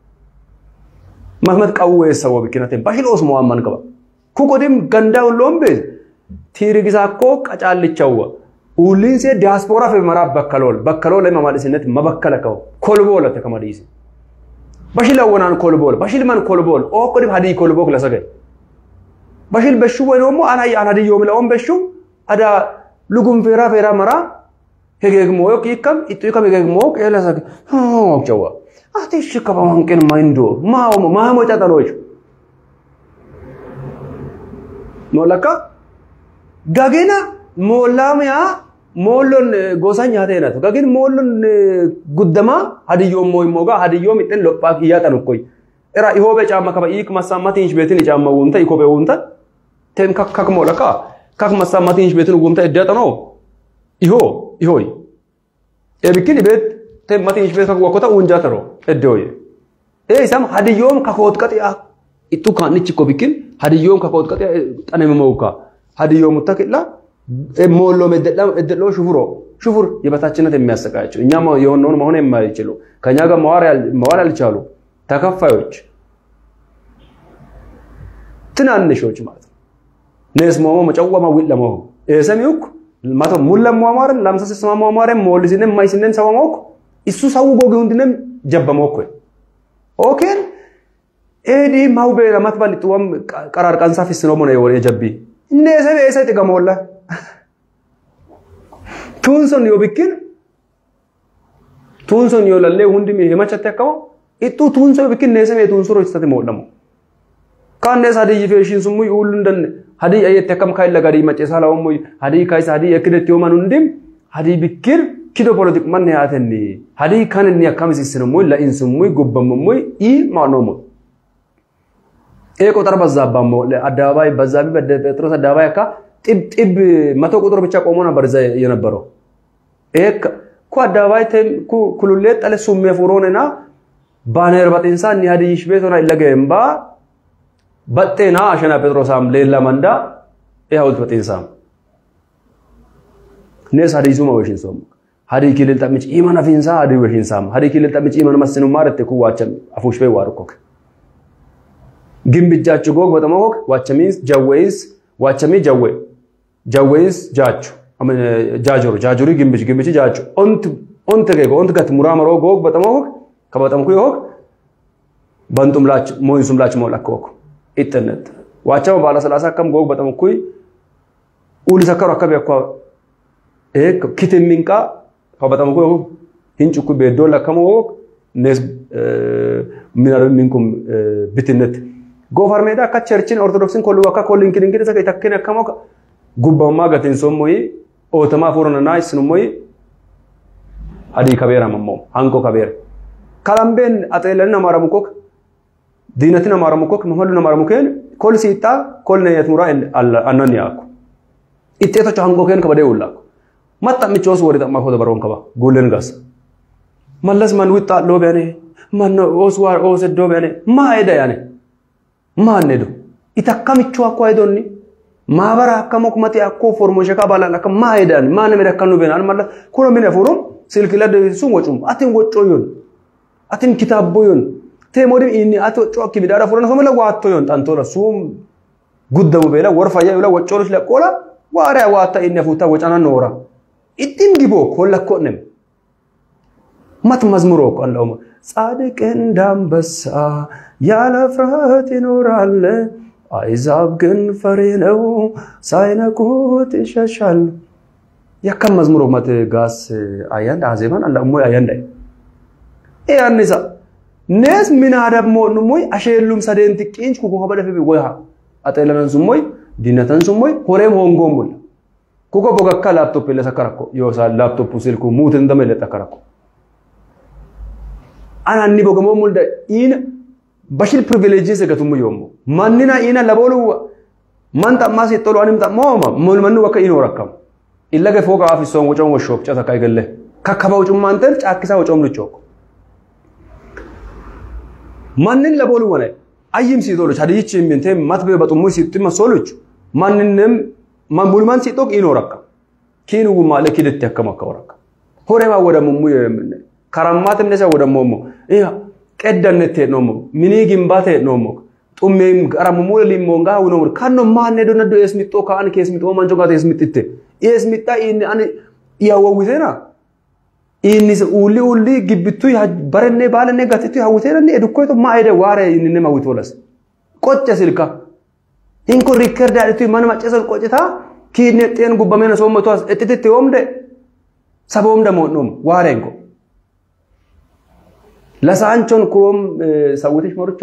መህመድ ቀው የሰው ብኪነቴን ባሽሎስ መዋማን ቀባ ኩቆዲም ገንዳውን ሎምቤ ቲርጊሳኮ ቀጫልቻው ኡሊንሴ ዲያስፖራ ፈመራ በከሎል በከሎል ለማማለስነት መበከለከው ኮልቦል ተከማዲስ በሽል ወናን ኮልቦል በሽል ማን ኮልቦል ኦ ቆዲ ሀዲ ኮልቦክ ለሰገ በሽል በሹ ወይ ደግሞ አናይ አናዲ ዮም ለኦም በሹ አዳ ሉጉም ፌራ ፌራ መራ ሄገግሞ ዮክ ይከም ኢጡ ይከም ሄገግሞ ቀለሰገ ኦክቸዋ አትሽ ከበማንቀን ማይንዶ ማው ማሞ ጫጠሎች ኖለካ gagina moollamaya moolloon gosa nyaata jedhatu gagin moolloon guddamaa hadiyyoon mooyimmoo hadiyyoom ixxin lophaa kiyyaatan ukkoy era ihoobe caamma kaba iik massa matiin beetin caamma wuunta ikoobe wuunta ten kak kak moola ka kak massa matiin beetin wuunta eddeetanoo ihoo ihooy eebikkin ibeet ten matiin beet kak wakkota uunjaataro eddeoye ee isam hadiyyoom kakoot qaxi'a ittu kaannichi ko bikkin hadiyyoom kakoot qaxi'a xanememoukaa ሀዲዮ ሙተክላ ሞሎ መደሎ ሹፍሮ ሹፉር የበታችነት የሚያሰቃያቸው እኛ የሆነውን መሆን የማይችሉ ከኛ ጋር መዋል ያልቻሉ ተከፋዮች ትናንሾች ማለት ነው። ነስ ሞሞ መጨወማ ዊል ለሞሁ ኤሰሚውክ ማቶ ሙለ ሟሟርን ላምሳ ስማ ሟሟርን ሞልሲነ ማይሲነን ሰማሞክ እሱ ሰው ጎግ ሁንድነም ጀበሞክ ኦኬን ኤዲ ማውቤ ለማትባል ጥዋም ቀራር ቀንሳ ፊስኖ ሞነ የጀቢ neese beesa itti gamoolla. Tuun sun yoo bikkin tuun sun yoo lallee hundi himachatti akkama ittuu tuun sun yoo bikkin neese mee tuun sun hojjetate moodhamu. Kaan nees hadiyyi feeshiin sun muyi uullu hin danne hadii ayyette akkam kaayilla gadii macceesaa lawan moy hadii kaayisa hadii ekkidetti yooman hundim hadii bikkir kido politik manne yaatenni hadii kan inni akkam isisin moy la'insin moy gubbamu moy ii maano moy ኤ ቁጥር በዛባሞ አደባባይ በዛቢ ጴጥሮስ አደባባይ አካ ጢብ ጢብ መቶ ቁጥር ብቻ ቆሞ ነበር እዛ የነበረው። ይሄ ኩ አደባባይ ኩ ኩሉሌ ጠለ ሱሜ ፉሮንና ባነር በጤንሳ እኒ ሀዲይሽ ቤት ሆና ይለገምባ በጤና አሸና ጴጥሮሳም ሌላ መንዳ ይኸውት በጤንሳም ኔስ ሀዲይሱ መወሽን ሶም ሀዲ ኪልል ጠምጭ ኢመን አፊንሳ ሀዲ ወሽንሳም ሀዲ ኪልል ጠምጭ ኢመን መስኑ ማረቴ ኩ ዋቸም አፉሽ ቤ ዋርኮክ ግንብጃቹ ጎግ በጠመ ሆክ ዋቸሚንስ ጀወይንስ ዋቸሚ ጀዌ ጀወይንስ ጃቹ ጃጆሩ ጃጆሪ ግንብች ግንብች ጃቹ ኦንት ኦንት ገጎ ኦንት ገት ሙራመሮ ጎግ በጠመ ሆክ ከበጠምኩ ሆክ በንጡም ላች ሞይንሱም ላች ሞላክ ሆክ ኢጥነት ዋቸማ ባለ ሰላሳ ከም ጎግ በጠምኩ ኡሊ ሰከሩ አካቢ አኳ ኤክ ኪትሚንቃ ከበጠምኩ ሆክ ሂንጭኩ ቤዶ ለከመ ሆክ ኔስ ሚናረ ሚንኩም ብትነት ጎፈር ሜዳ akka ቸርችን ኦርቶዶክስን ኮሉ akka ኮሉ እንkin እንግዲህ ሰከ ተከነ ከሞ ጉባማ ገትን ሶሞይ ኦተማ ፎረና ይስኑሞይ አዲ ከቤራ መሞ አንኮ ከቤር ካላምቤን አጤለን አማራሙኮክ ዲነትን አማራሙኮክ መመሉን አማራሙከን ኮል ሲጣ ኮል ነየት ሙራ አናን ያኩ ኢጤቶች አንኮከን ከበደ ውላኩ መጣ ምቾስ ወደ ጠማ ሆደ በሮን ከባ ጉልን ጋስ መለስ ማን ውጣ ሎበኔ ማን ኦስዋር ኦሰዶ በኔ ማ ሄደ ያኔ ማን ሄዶ ኢተከምቹ አኳ ሄዶኒ ማበራ አከሞክ መቲ አኮ ፎርሞሽ ካባላል አከ ማ ሄዳን ማን ሜዳ ከኑ በናል ማለት ኩሎ ምን ፎሩም ስልክ ለደ ሱ ወጩም አትን ወጮ ዮን አትን ኪታቦ ዮን ቴሞዲ ኢኒ አቶ ጮክ ቢዳራ ፎረን ሶመለ ዋቶ ዮን ጣንቶ ለሱም ጉደሙ በላ ወርፋያ ይላ ወጮሎች ለቆላ ዋራ ዋታ ኢኒ ፉታ ወጫና ኖራ ኢቲን ዲቦ ኮለኮንም ማት መዝሙሮ ቆላው ጻድቅ እንዳንበሳ ያለ ፍርሃት ይኖራል። አይዛብ ግን ፈሪ ነው፣ ሳይነኩት ይሸሻል። ያከም መዝሙሮ መት ጋስ አያንድ አዜማን አላ ሞ አያንድ ያንሳ ኔስ ምን አደብ ሞን ሞይ አሸሉም ሰደንት ቂንች ኩኮ በደፈ ወያ አጠለነን ሱሞይ ዲነተን ሱሞይ ሆሬም ሆንጎሙል ኩኮ ቦገካ ላፕቶፕ ለሰከረኮ ዮሳ ላፕቶፕ ስልኩ ሙት እንደመለ ተከረኮ ananni bogamoo mulda ina bashil privileges gatumu yomo mannina ina labolu man tamma si tolo anim tamma ma mol mannu waka ino rakam illa ge foga afi son wocon woshop chata kai gelle kakkaba wucum mantel cakkisa wocom luchok mannin labolu wane ayim si tolo chadichi minte matbe batumu si tima soluch manninem man mulman si tok ino rakam kinu gumale kiditte akkama kawaraka horema wada mummu yemne karammatin nesa wodammoommo iya qeddannet hee'noommo minii gimbaate hee'noommo xummeem qaramummuule limmoongaa hawinoommo kanno maanne do naddo eesmixxoo ka'an keesmixxoo mancho gaate eesmixxitte eesmixxa inni ani iyawawwiteena inni uulli uulli gibbittu barenne baalenne gatittu hawwiteenanni edukkoyto maa ede waare innine mawwitoolas qocce silka hinko rikkerde adhitu mana maccesol qoccita kiinne xeen gubbameena soommoto as exxititti yoomde saboomda moodnoom waareenko ለሳንቾን ኩሮም ሰውቲሽ ሞርቾ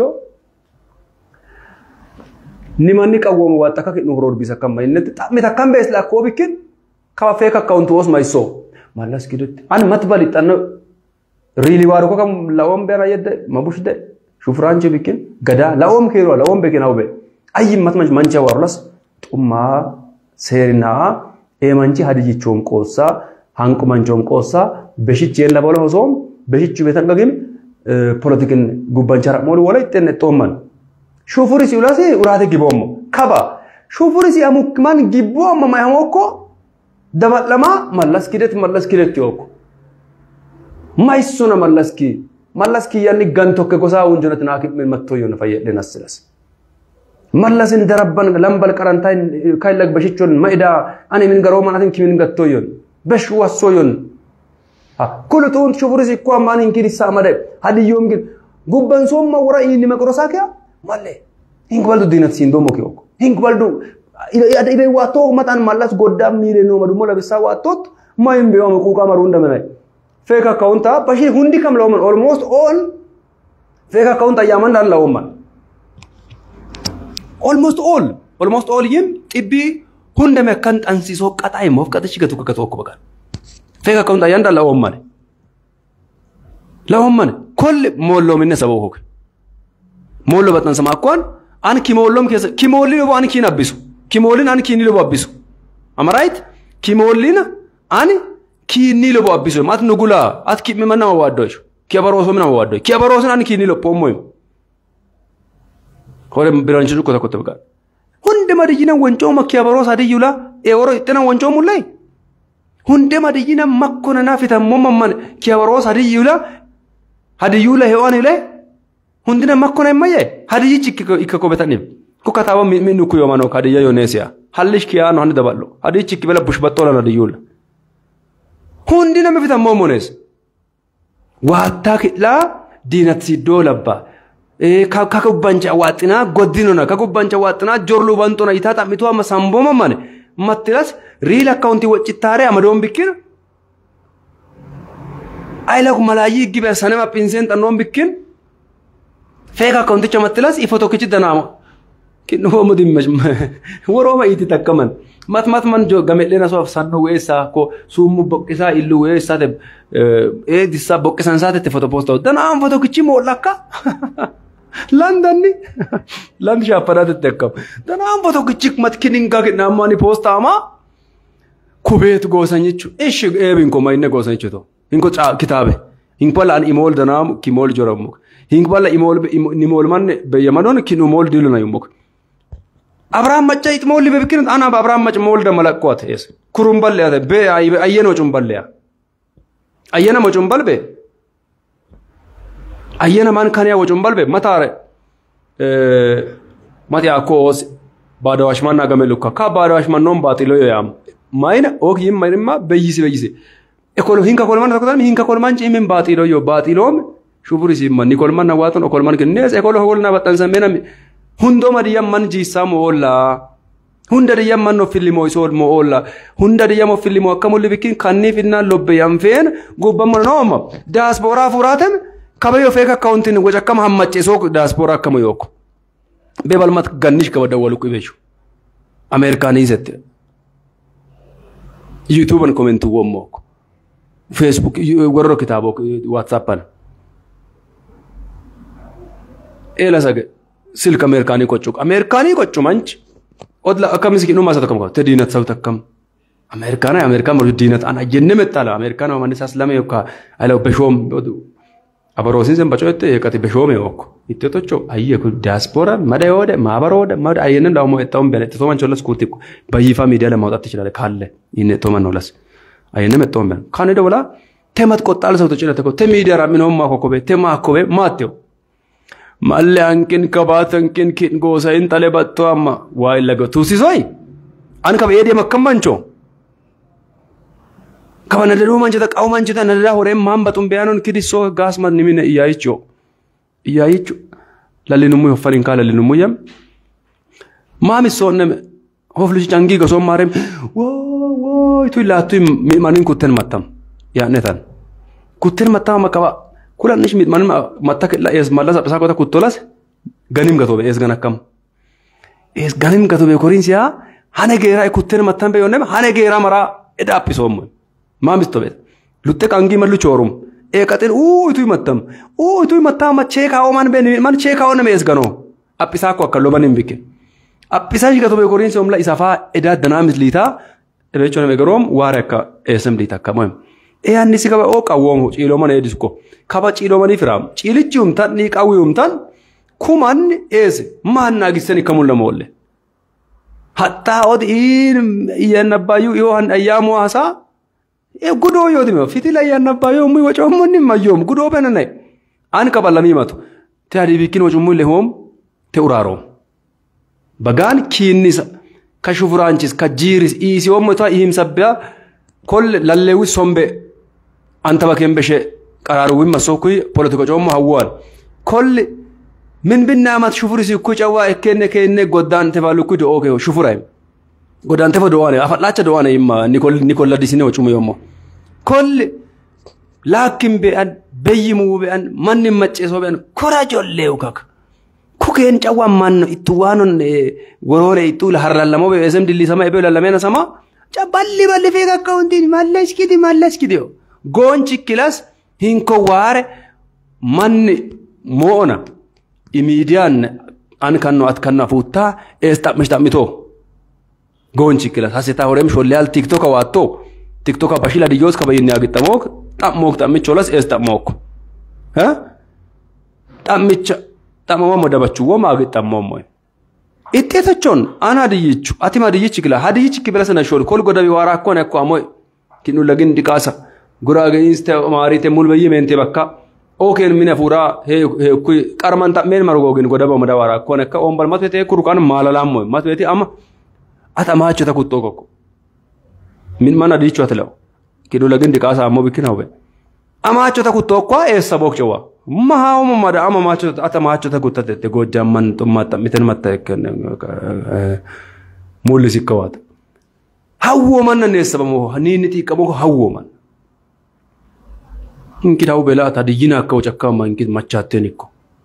ኒማኒ ቀወሙ ዋጠካ ከኑ ሆሮር ቢሰ ከማ ይነት ጣም ተከም በስ ላኮ ቢክን ካፌ ከካውንት ወስ ማይሶ ማለስ ግድት አን መትበል ይጠነ ሪሊ ዋሩ ከም ለኦም በራ የደ መቡሽ ደ ሹፍራንች ቢክን ገዳ ለኦም ከሮ ለኦም በኪን አውበ አይ መትመንች መንቸ ዋሩላስ ጡማ ሴሪና ኤመንቺ ሀዲጅቾም ቆሳ ሃንቁ መንቾም ቆሳ በሽች የለ በለ ሆሶም በሽቹ ቤተንገግም ፖለቲክን ጉባንቻራ ሞሉ ወላ ይጠነ ጦመን ሹፉሪ ሲውላሲ ኡራቴ ጊቦሞ ከባ ሹፉሪ ሲያሙክ ማን ጊቦ ማማያሞኮ ደበለማ መለስኪ det መለስኪ det ዮኮ ማይሱነ መለስኪ መለስኪ ያኒ ገንቶከ ጎሳ ወንጀነት ናክ መጥቶ ይሆነ ፈየደን አስለስ መለስን ደረበን ለምበል ቀረንታይ ካይለግ በሽቾን ማይዳ አኔ ምን ገሮ ማናትን ኪምን ገቶ ይሆን በሽ ወሶ ይሆን ኩሉ ጡን ሹፉሪ ሲኳ ማን እንኪን ይሳመደ ሀዲዮም ግን ጉበን ሶም ወራ ይኒ መቅሮሳ ከያ ማለ ሂንክ በልዱ ዲነት ሲንዶ ሞኪ ኦኮ ሂንክ በልዱ ኢደ ዋቶ መጣን ማላስ ጎዳ ሚሌ ነው መዱሞ ለብሳ ዋቶት ማይም ቢዋ መቁቃ መሩ እንደመነ ፌክ አካውንታ በሺ ሁንዲ ከም ለወመን ኦልሞስት ኦል ፌክ አካውንት አያመን ዳላውማን ኦልሞስት ኦል almost all yim xibbii hunda me akkan xansisoo qaxaa immoo qaxichi gatu akka tokko baqa feeka akka hunda yanda lawoon mane lawoon mane kolli moolloominne sababa hoke moolloo baxxansama akkoon an kimoolloom keessa kimoolli lobo an kiin abbisu kimoolin an kiinni lobo abbisu am right kimoolin an kiinni lobo abbisu mat nugula at kimme man nama waaddo isho kiyabarooso nama waaddo kiyabaroosin an kiinni loppoommo hore biranchi cukko tokkotte baqa hunde madiyyina wancooma kiyabaroo sadiyyula eeworo ixxina wancoomullay hunde madiyyina makkona nafitammo mamman kiyabaroo sadiyyula hadiyyula hewan ile hundina makkona immayye hadiyyichi ikka kobetanif ku kataaba minnu ku yomano hadiyya yoneesiya hallish kiyaano hani daballo hadiyyichi ikki bela bushbattolan hadiyyula hundina mifitammo monees waattaa kidhaa diinat siddoo labbaa kakubbancha waaxinaa goddinona kakubbancha waaxinaa jorlu bantona itaa xammitu amma samboma mane mattilas riil akkaunti waccittaare amadoon bikkin aylaku malaayii gibe sanema pinseen xannoon bikkin feek akkaunticha mattilas ifo tokkichi danaama kinnooma dimmash worooma iiti takkaman mat mat man jo gamedhena so sanno weessaa ko summu boqqisaa illu weessaate eedissaa boqqisan saatette foto poosta'u danaan foto kichi moollakka landanni land shaappanaatette akkam danaan foto kichi matkininkaa kidnaammaani poostaama kubeetu goosan jechu ishi eebinko mayinne goosan jechuto hinko kitaabe hinkpala an imool danaamu kimool jorammuk hinkpala imool nimool manne beyyamadoon kin umool diluna yummuk abrahaam macca ixmoolli bebikin ana abrahaam macca mool da malaqqoot es kurum balle ate be ayyeno cum balle ayyena mo cum balbe ayyena man kaniya wo cum balbe matare mati akos baadawash man nagame lukka ka baadawash man non batilo yam mayna ok yim mayma beyisi beyisi ekolo hinka kolman takotan hinka kolman ci min batilo yo batilom shuburi simman ni kolman na waton o kolman kines ekolo hol na batan samena hundo madiyam man jisam olla hunda diyam man no filimo isol mo olla hunda diyam filimo akamul bikin kanni finna lobbe yam fen gubam no ma diaspora furatem kabayo feka accountin goja kam hammace so diaspora kam yoko bebal mat gannish kabada walu ku beshu americanizette youtube an comment wommo facebook gorro kitabo whatsapp an ela sage silk amerikanii qoccuk amerikanii qoccu manch odla akkamis kidhuma isa tokko te diinat sau takkam amerikaana amerikaan morju diinat an ajjenne mettala amerikaan mamani sas lame yokka ala beshoom abaroosin sen bacoette yeqati beshoome yokko itti tocho ayye ku diaspora mada yoode maabaroode mada ayyenen dawmo ettaum bene to man cholas kuti bayifa media ለማውጣት ትችላለህ ካለ ይነ ቶ man nolas ayyenne mettoom bene kane dawla temat qoxxaal sau tocilate ko te media raminoom maa kokkobe te maa akkobe maatteo malle hankin kabaat hankin kin gosa in tale batto amma waa illaga tuusisoi an kaba eedee makkam mancho kaba nadaduu manchita qabu manchita nadadaa horeen maan baxum beyaanon kidissoo gaasma nimine iyaayicho iyaayichu lallinummu hoffanin kaa lallinummu yam maamissoonneme hoflichi cangii gosoon maarem woo woo itu ilaattu mi'manin kutten mattam yaa'netan kutten mattama kaba kulan nish mit man matta killa es malas apsa kota kutolas ganim gatobe es ganakam es ganim gatobe korinsia hane gera e kutten mattan be yonem hane gera mara eda apisom ma mistobe lutte kangi malu chorum e katen u itu mattam u itu mattam ma cheka o man be man cheka o nem es gano apisa ko akalo banim bike apisa shi gatobe korinsia omla isafa eda danamis lita ebe chone gerom ware ka esem lita kamoy e anni si kaba o qawwom ciiloman edisko kaba ciilomani firam ciilichi humtan ni qawwi humtan kuman eese maan naagisani kamun lamolle hatta od in iyanabbayu iyo han ayyamu asa e gudo yodime fitil ayyannabbayu mu wacomonni mayyom gudo benane an kaba lamimatu te hadi bikin wacummu le hom te urarom bagaan kiinnisa ka shufuraanchis ka jiiris iisi ommo ta ihimsabbiya kolle lallewi sombe antaba kembeshe qaraaruwin masokkuy politiko coommo hawwal kolli min binnamat shufurisi ku cawa ekkenne kenne goddante falukku do oke shufuray goddante fa doane afadlacha doane imma nikol nikol ladisine o cumu yommo kolli lakin be an beyyimu be an manni macceso be an kora jollew kaka ኩኬን ጨዋን ማን ነው ኢትዋኑን ወሮሬ ኢቱ ለሐራለሞ በሰም ድሊሰማ ኤቤ ለለሜነ ሰማ ጨባሊ ባሊ ፌ ከካውንቲን ማለስኪዲ ማለስኪዲ ጎንቺ ኪላስ ሂንኮ ዋረ ማን ሞona imiidiyaan an kanno at kanno afuuttaa ees xammich xammito goonchi kilas hasita horem sholleyal tiktoka waatto tiktoka bashila diyyoos kabayyinni agixxamook xammook xammicholas ees xammook xammicha xamamamo dabachuwwoma agixxammoommoy ixxeetachoon an hadiyyichu atim hadiyyichi kila hadiyyichi kibila sana shol kol godabi waara akkone akko amoy kinnu lagin diqaasa guraageyiiste maariite mulbayyi meente bakka ookeen mine fuuraa heekkuy qarman xammeen margoogin godaba madawara akkone akka ombal matwete kurukan maalalammoy matweti ama ata maachota kuttoo kokko min mana diichu atlew kidu lagin diqaasa ammoo bikkina hube amaachota kuttoo kwa eessa bookcewa mahauma mada ama maachota ata maachota kuttatette gojjamman xummaa xammiten matta ekken mullisikkawaata hawwomanna neessabamo niinni xiiqqamo hawwoman inkidawu bela tadiyyina akka wacakkaama inkit machaatteen ikko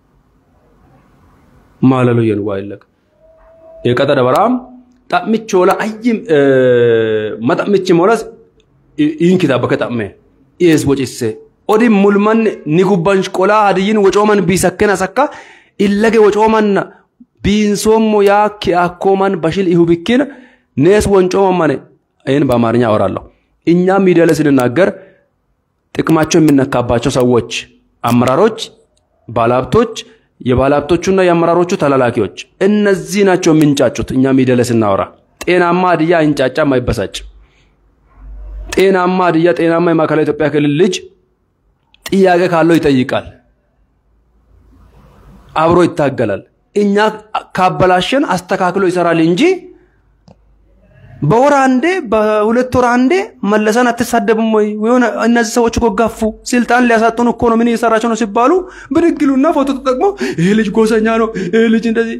maalalo yen waa illaga eeqata dabaraam xammichoola ayyim maxammichi molas inkita bakke xamme ees wocisse odi mulman ni gubban qolaa hadiyyin wocooman biisakkenas akka illage wocooman biinsoommo yaakki akkooman bashil ihubikkin nees ወንጮመን ማኔ ይህን በአማርኛ አወራለሁ እኛም ሚዲያ ላይ ስንናገር ጥቅማቸው የሚነካባቸው ሰዎች፣ አመራሮች፣ ባለሀብቶች፣ የባለሀብቶቹና የአመራሮቹ ተላላኪዎች እነዚህ ናቸው የሚንጫጩት። እኛ ሚዲያ ላይ ስናወራ ጤናማ ሀዲያ አይንጫጫም፣ አይበሳጭም። ጤናማ ሀዲያ፣ ጤናማ የማዕከላዊ ኢትዮጵያ ክልል ልጅ ጥያቄ ካለው ይጠይቃል፣ አብሮ ይታገላል። እኛ ካበላሸን አስተካክሎ ይሰራል እንጂ በወር አንዴ በሁለት ወር አንዴ መለሰን አትሳደብም ወይ? የሆነ እነዚህ ሰዎች እኮ ጋፉ፣ ስልጣን ሊያሳጡን እኮ ነው፣ ምን እየሰራቸው ነው ሲባሉ ብድግ ይሉና ፎቶ ተጠቅሞ ይሄ ልጅ ጎሰኛ ነው፣ ይሄ ልጅ እንደዚህ።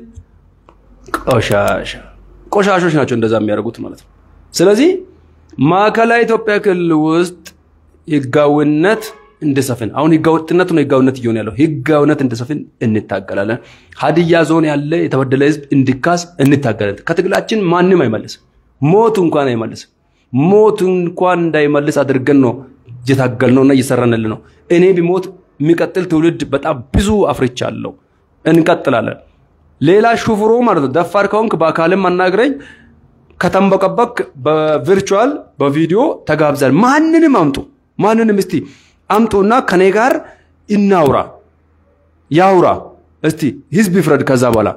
ቆሻሻ ቆሻሾች ናቸው እንደዛ የሚያደርጉት ማለት ነው። ስለዚህ ማዕከላዊ ኢትዮጵያ ክልል ውስጥ ህጋዊነት እንድሰፍን አሁን ህገወጥነት ነው ህጋዊነት እየሆነ ያለው ህጋዊነት እንድሰፍን እንታገላለን። ሀዲያ ዞን ያለ የተበደለ ህዝብ እንዲካስ እንታገላለን። ከትግላችን ማንም አይመልስም። ሞት እንኳን አይመልስም። ሞት እንኳን እንዳይመልስ አድርገን ነው እየታገልነውና እየሰራንል ነው። እኔ ቢሞት የሚቀጥል ትውልድ በጣም ብዙ አፍርቻለሁ። እንቀጥላለን። ሌላ ሹፍሮ ማለት ነው። ደፋር ከሆንክ በአካልም አናግረኝ። ከተንበቀበክ በቪርቹዋል በቪዲዮ ተጋብዛል። ማንንም አምጡ፣ ማንንም እስቲ አምጡና ከኔ ጋር እናውራ፣ ያውራ። እስቲ ህዝብ ይፍረድ። ከዛ በኋላ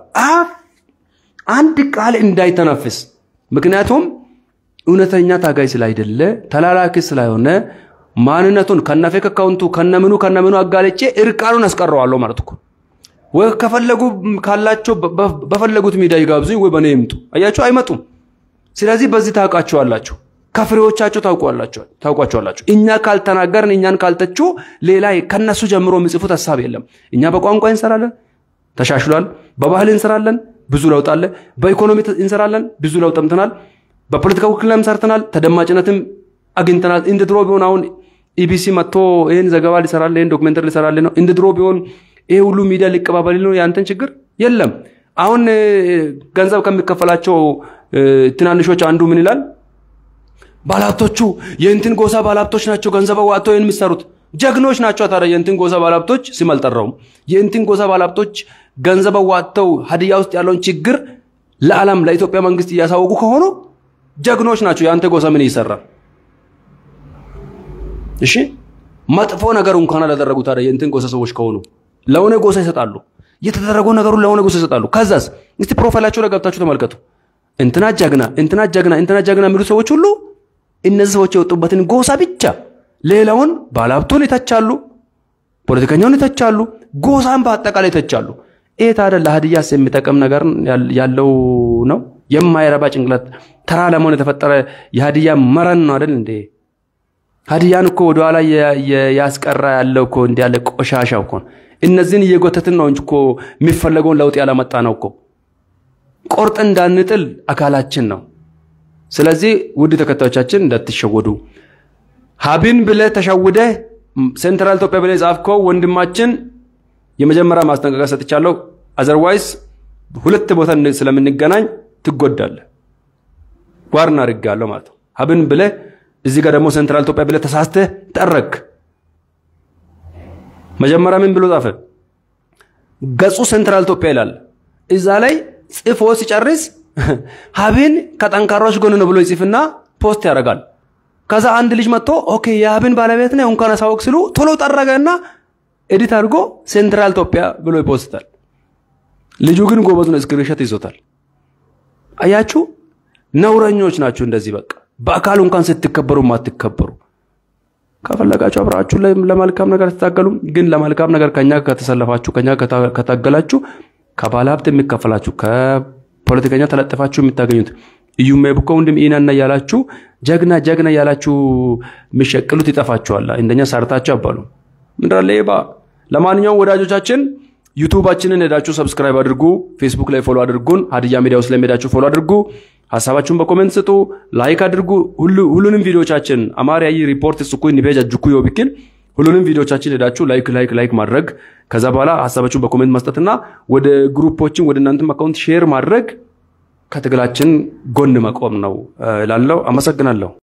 አንድ ቃል እንዳይተነፍስ ምክንያቱም እውነተኛ ታጋይ ስላይደለ ተላላኪ ስላይሆነ ማንነቱን ከነፌክ አካውንቱ ከነምኑ ከነምኑ አጋልጬ እርቃኑን አስቀረዋለሁ ማለት እኮ። ወይ ከፈለጉ ካላቸው በፈለጉት ሚዲያ ይጋብዙኝ፣ ወይ በእኔ ይምጡ። አያችሁ፣ አይመጡም። ስለዚህ በዚህ ታውቃቸዋላችሁ፣ ከፍሬዎቻቸው ታውቋቸዋላችሁ። እኛ ካልተናገርን፣ እኛን ካልተቹ ሌላ ከነሱ ጀምሮ የሚጽፉት ሀሳብ የለም። እኛ በቋንቋ እንሰራለን፣ ተሻሽሏል። በባህል እንሰራለን፣ ብዙ ለውጥ አለ። በኢኮኖሚ እንሰራለን፣ ብዙ ለውጥ አምጥተናል። በፖለቲካ ውክልናም ሰርተናል፣ ተደማጭነትም አግኝተናል። እንደ ድሮ ቢሆን አሁን ኢቢሲ መጥቶ ይህን ዘገባ ሊሰራል፣ ይህን ዶክሜንተሪ ሊሰራል ነው። እንደ ድሮ ቢሆን ይሄ ሁሉ ሚዲያ ሊቀባበል ነው። ያንተን ችግር የለም። አሁን ገንዘብ ከሚከፈላቸው ትናንሾች አንዱ ምን ይላል? ባለሀብቶቹ የእንትን ጎሳ ባለሀብቶች ናቸው ገንዘብ አዋጥተው ይህን የሚሰሩት ጀግኖች ናቸው። ታዲያ የእንትን ጎሳ ባለሀብቶች ስም አልጠራውም። የእንትን ጎሳ ባለሀብቶች ገንዘብ አዋጥተው ሀዲያ ውስጥ ያለውን ችግር ለዓለም ለኢትዮጵያ መንግስት እያሳወቁ ከሆኑ ጀግኖች ናቸው። የአንተ ጎሳ ምን ይሰራል? እሺ መጥፎ ነገር እንኳን አላደረጉ። ታዲያ የእንትን ጎሳ ሰዎች ከሆኑ ለሆነ ጎሳ ይሰጣሉ። የተደረገው ነገሩን ለሆነ ጎሳ ይሰጣሉ። ከዛስ እስቲ ፕሮፋይላቸው ላይ ገብታችሁ ተመልከቱ። እንትና ጀግና፣ እንትና ጀግና፣ እንትና ጀግና የሚሉ ሰዎች ሁሉ እነዚህ ሰዎች የወጡበትን ጎሳ ብቻ ሌላውን ባለሀብቱን ይተቻሉ፣ ፖለቲከኛውን ይተቻሉ፣ ጎሳን በአጠቃላይ ይተቻሉ። ይህ ታዲያ ለሀዲያስ የሚጠቅም ነገር ያለው ነው? የማይረባ ጭንቅላት ተራ ለመሆን የተፈጠረ የሀዲያ መረን ነው አይደል እንዴ? ሀዲያን እኮ ወደኋላ ያስቀራ ያለው እኮ እንዲ ያለ ቆሻሻ እኮ እነዚህን እየጎተትን ነው እንጂ እኮ የሚፈለገውን ለውጥ ያላመጣ ነው እኮ ቆርጥ እንዳንጥል አካላችን ነው። ስለዚህ ውድ ተከታዮቻችን እንዳትሸወዱ። ሀቢን ብለ ተሸውደ ሴንትራል ኢትዮጵያ ብለ ጻፍከው ወንድማችን የመጀመሪያ ማስጠንቀቂያ ሰጥቻለሁ። አዘርዋይስ ሁለት ቦታ ስለምንገናኝ ትጎዳለህ። ዋር እናድርጋለሁ ማለት ነው። ሀብን ብለህ እዚህ ጋር ደግሞ ሴንትራል ኢትዮጵያ ብለህ ተሳስተህ ጠረክ። መጀመሪያ ምን ብሎ ጻፈ? ገጹ ሴንትራል ኢትዮጵያ ይላል። እዛ ላይ ጽፎ ሲጨርስ ሀብን ከጠንካሮች ጎን ነው ብሎ ይጽፍና ፖስት ያደርጋል። ከዛ አንድ ልጅ መጥቶ ኦኬ የሀብን ባለቤት ነህ እንኳን አሳወቅ ስሉ ቶሎ ጠረገና ኤዲት አድርጎ ሴንትራል ኢትዮጵያ ብሎ ይፖስታል። ልጁ ግን ጎበዝ ነው፣ ስክሪንሾት ይዞታል። አያችሁ፣ ነውረኞች ናችሁ። እንደዚህ በቃ በአካሉ እንኳን ስትከበሩ ማትከበሩ ከፈለጋችሁ አብራችሁ ለመልካም ነገር ትታገሉ። ግን ለመልካም ነገር ከኛ ከተሰለፋችሁ ከኛ ከታገላችሁ ከባለ ሀብት የሚከፈላችሁ ከፖለቲከኛ ተለጥፋችሁ የምታገኙት እዩሜ ብኮ ወንድም ኢናና እያላችሁ ጀግና ጀግና እያላችሁ የሚሸቅሉት ይጠፋችኋል። እንደኛ ሰርታችሁ አባሉ ምንድን ሌባ። ለማንኛውም ወዳጆቻችን ዩቱባችንን ሄዳችሁ ሰብስክራይብ አድርጉ። ፌስቡክ ላይ ፎሎ አድርጉን። ሀዲያ ሚዲያ ውስጥ ላይ ሄዳችሁ ፎሎ አድርጉ። ሀሳባችሁን በኮሜንት ስጡ፣ ላይክ አድርጉ። ሁሉንም ቪዲዮቻችን አማርያዊ ሪፖርት ስኩ ኒቤጅ አጅኩ ዮቢክን ሁሉንም ቪዲዮቻችን ሄዳችሁ ላይክ ላይክ ላይክ ማድረግ ከዛ በኋላ ሀሳባችሁን በኮሜንት መስጠትና ወደ ግሩፖችን ወደ እናንተም አካውንት ሼር ማድረግ ከትግላችን ጎን መቆም ነው እላለሁ። አመሰግናለሁ።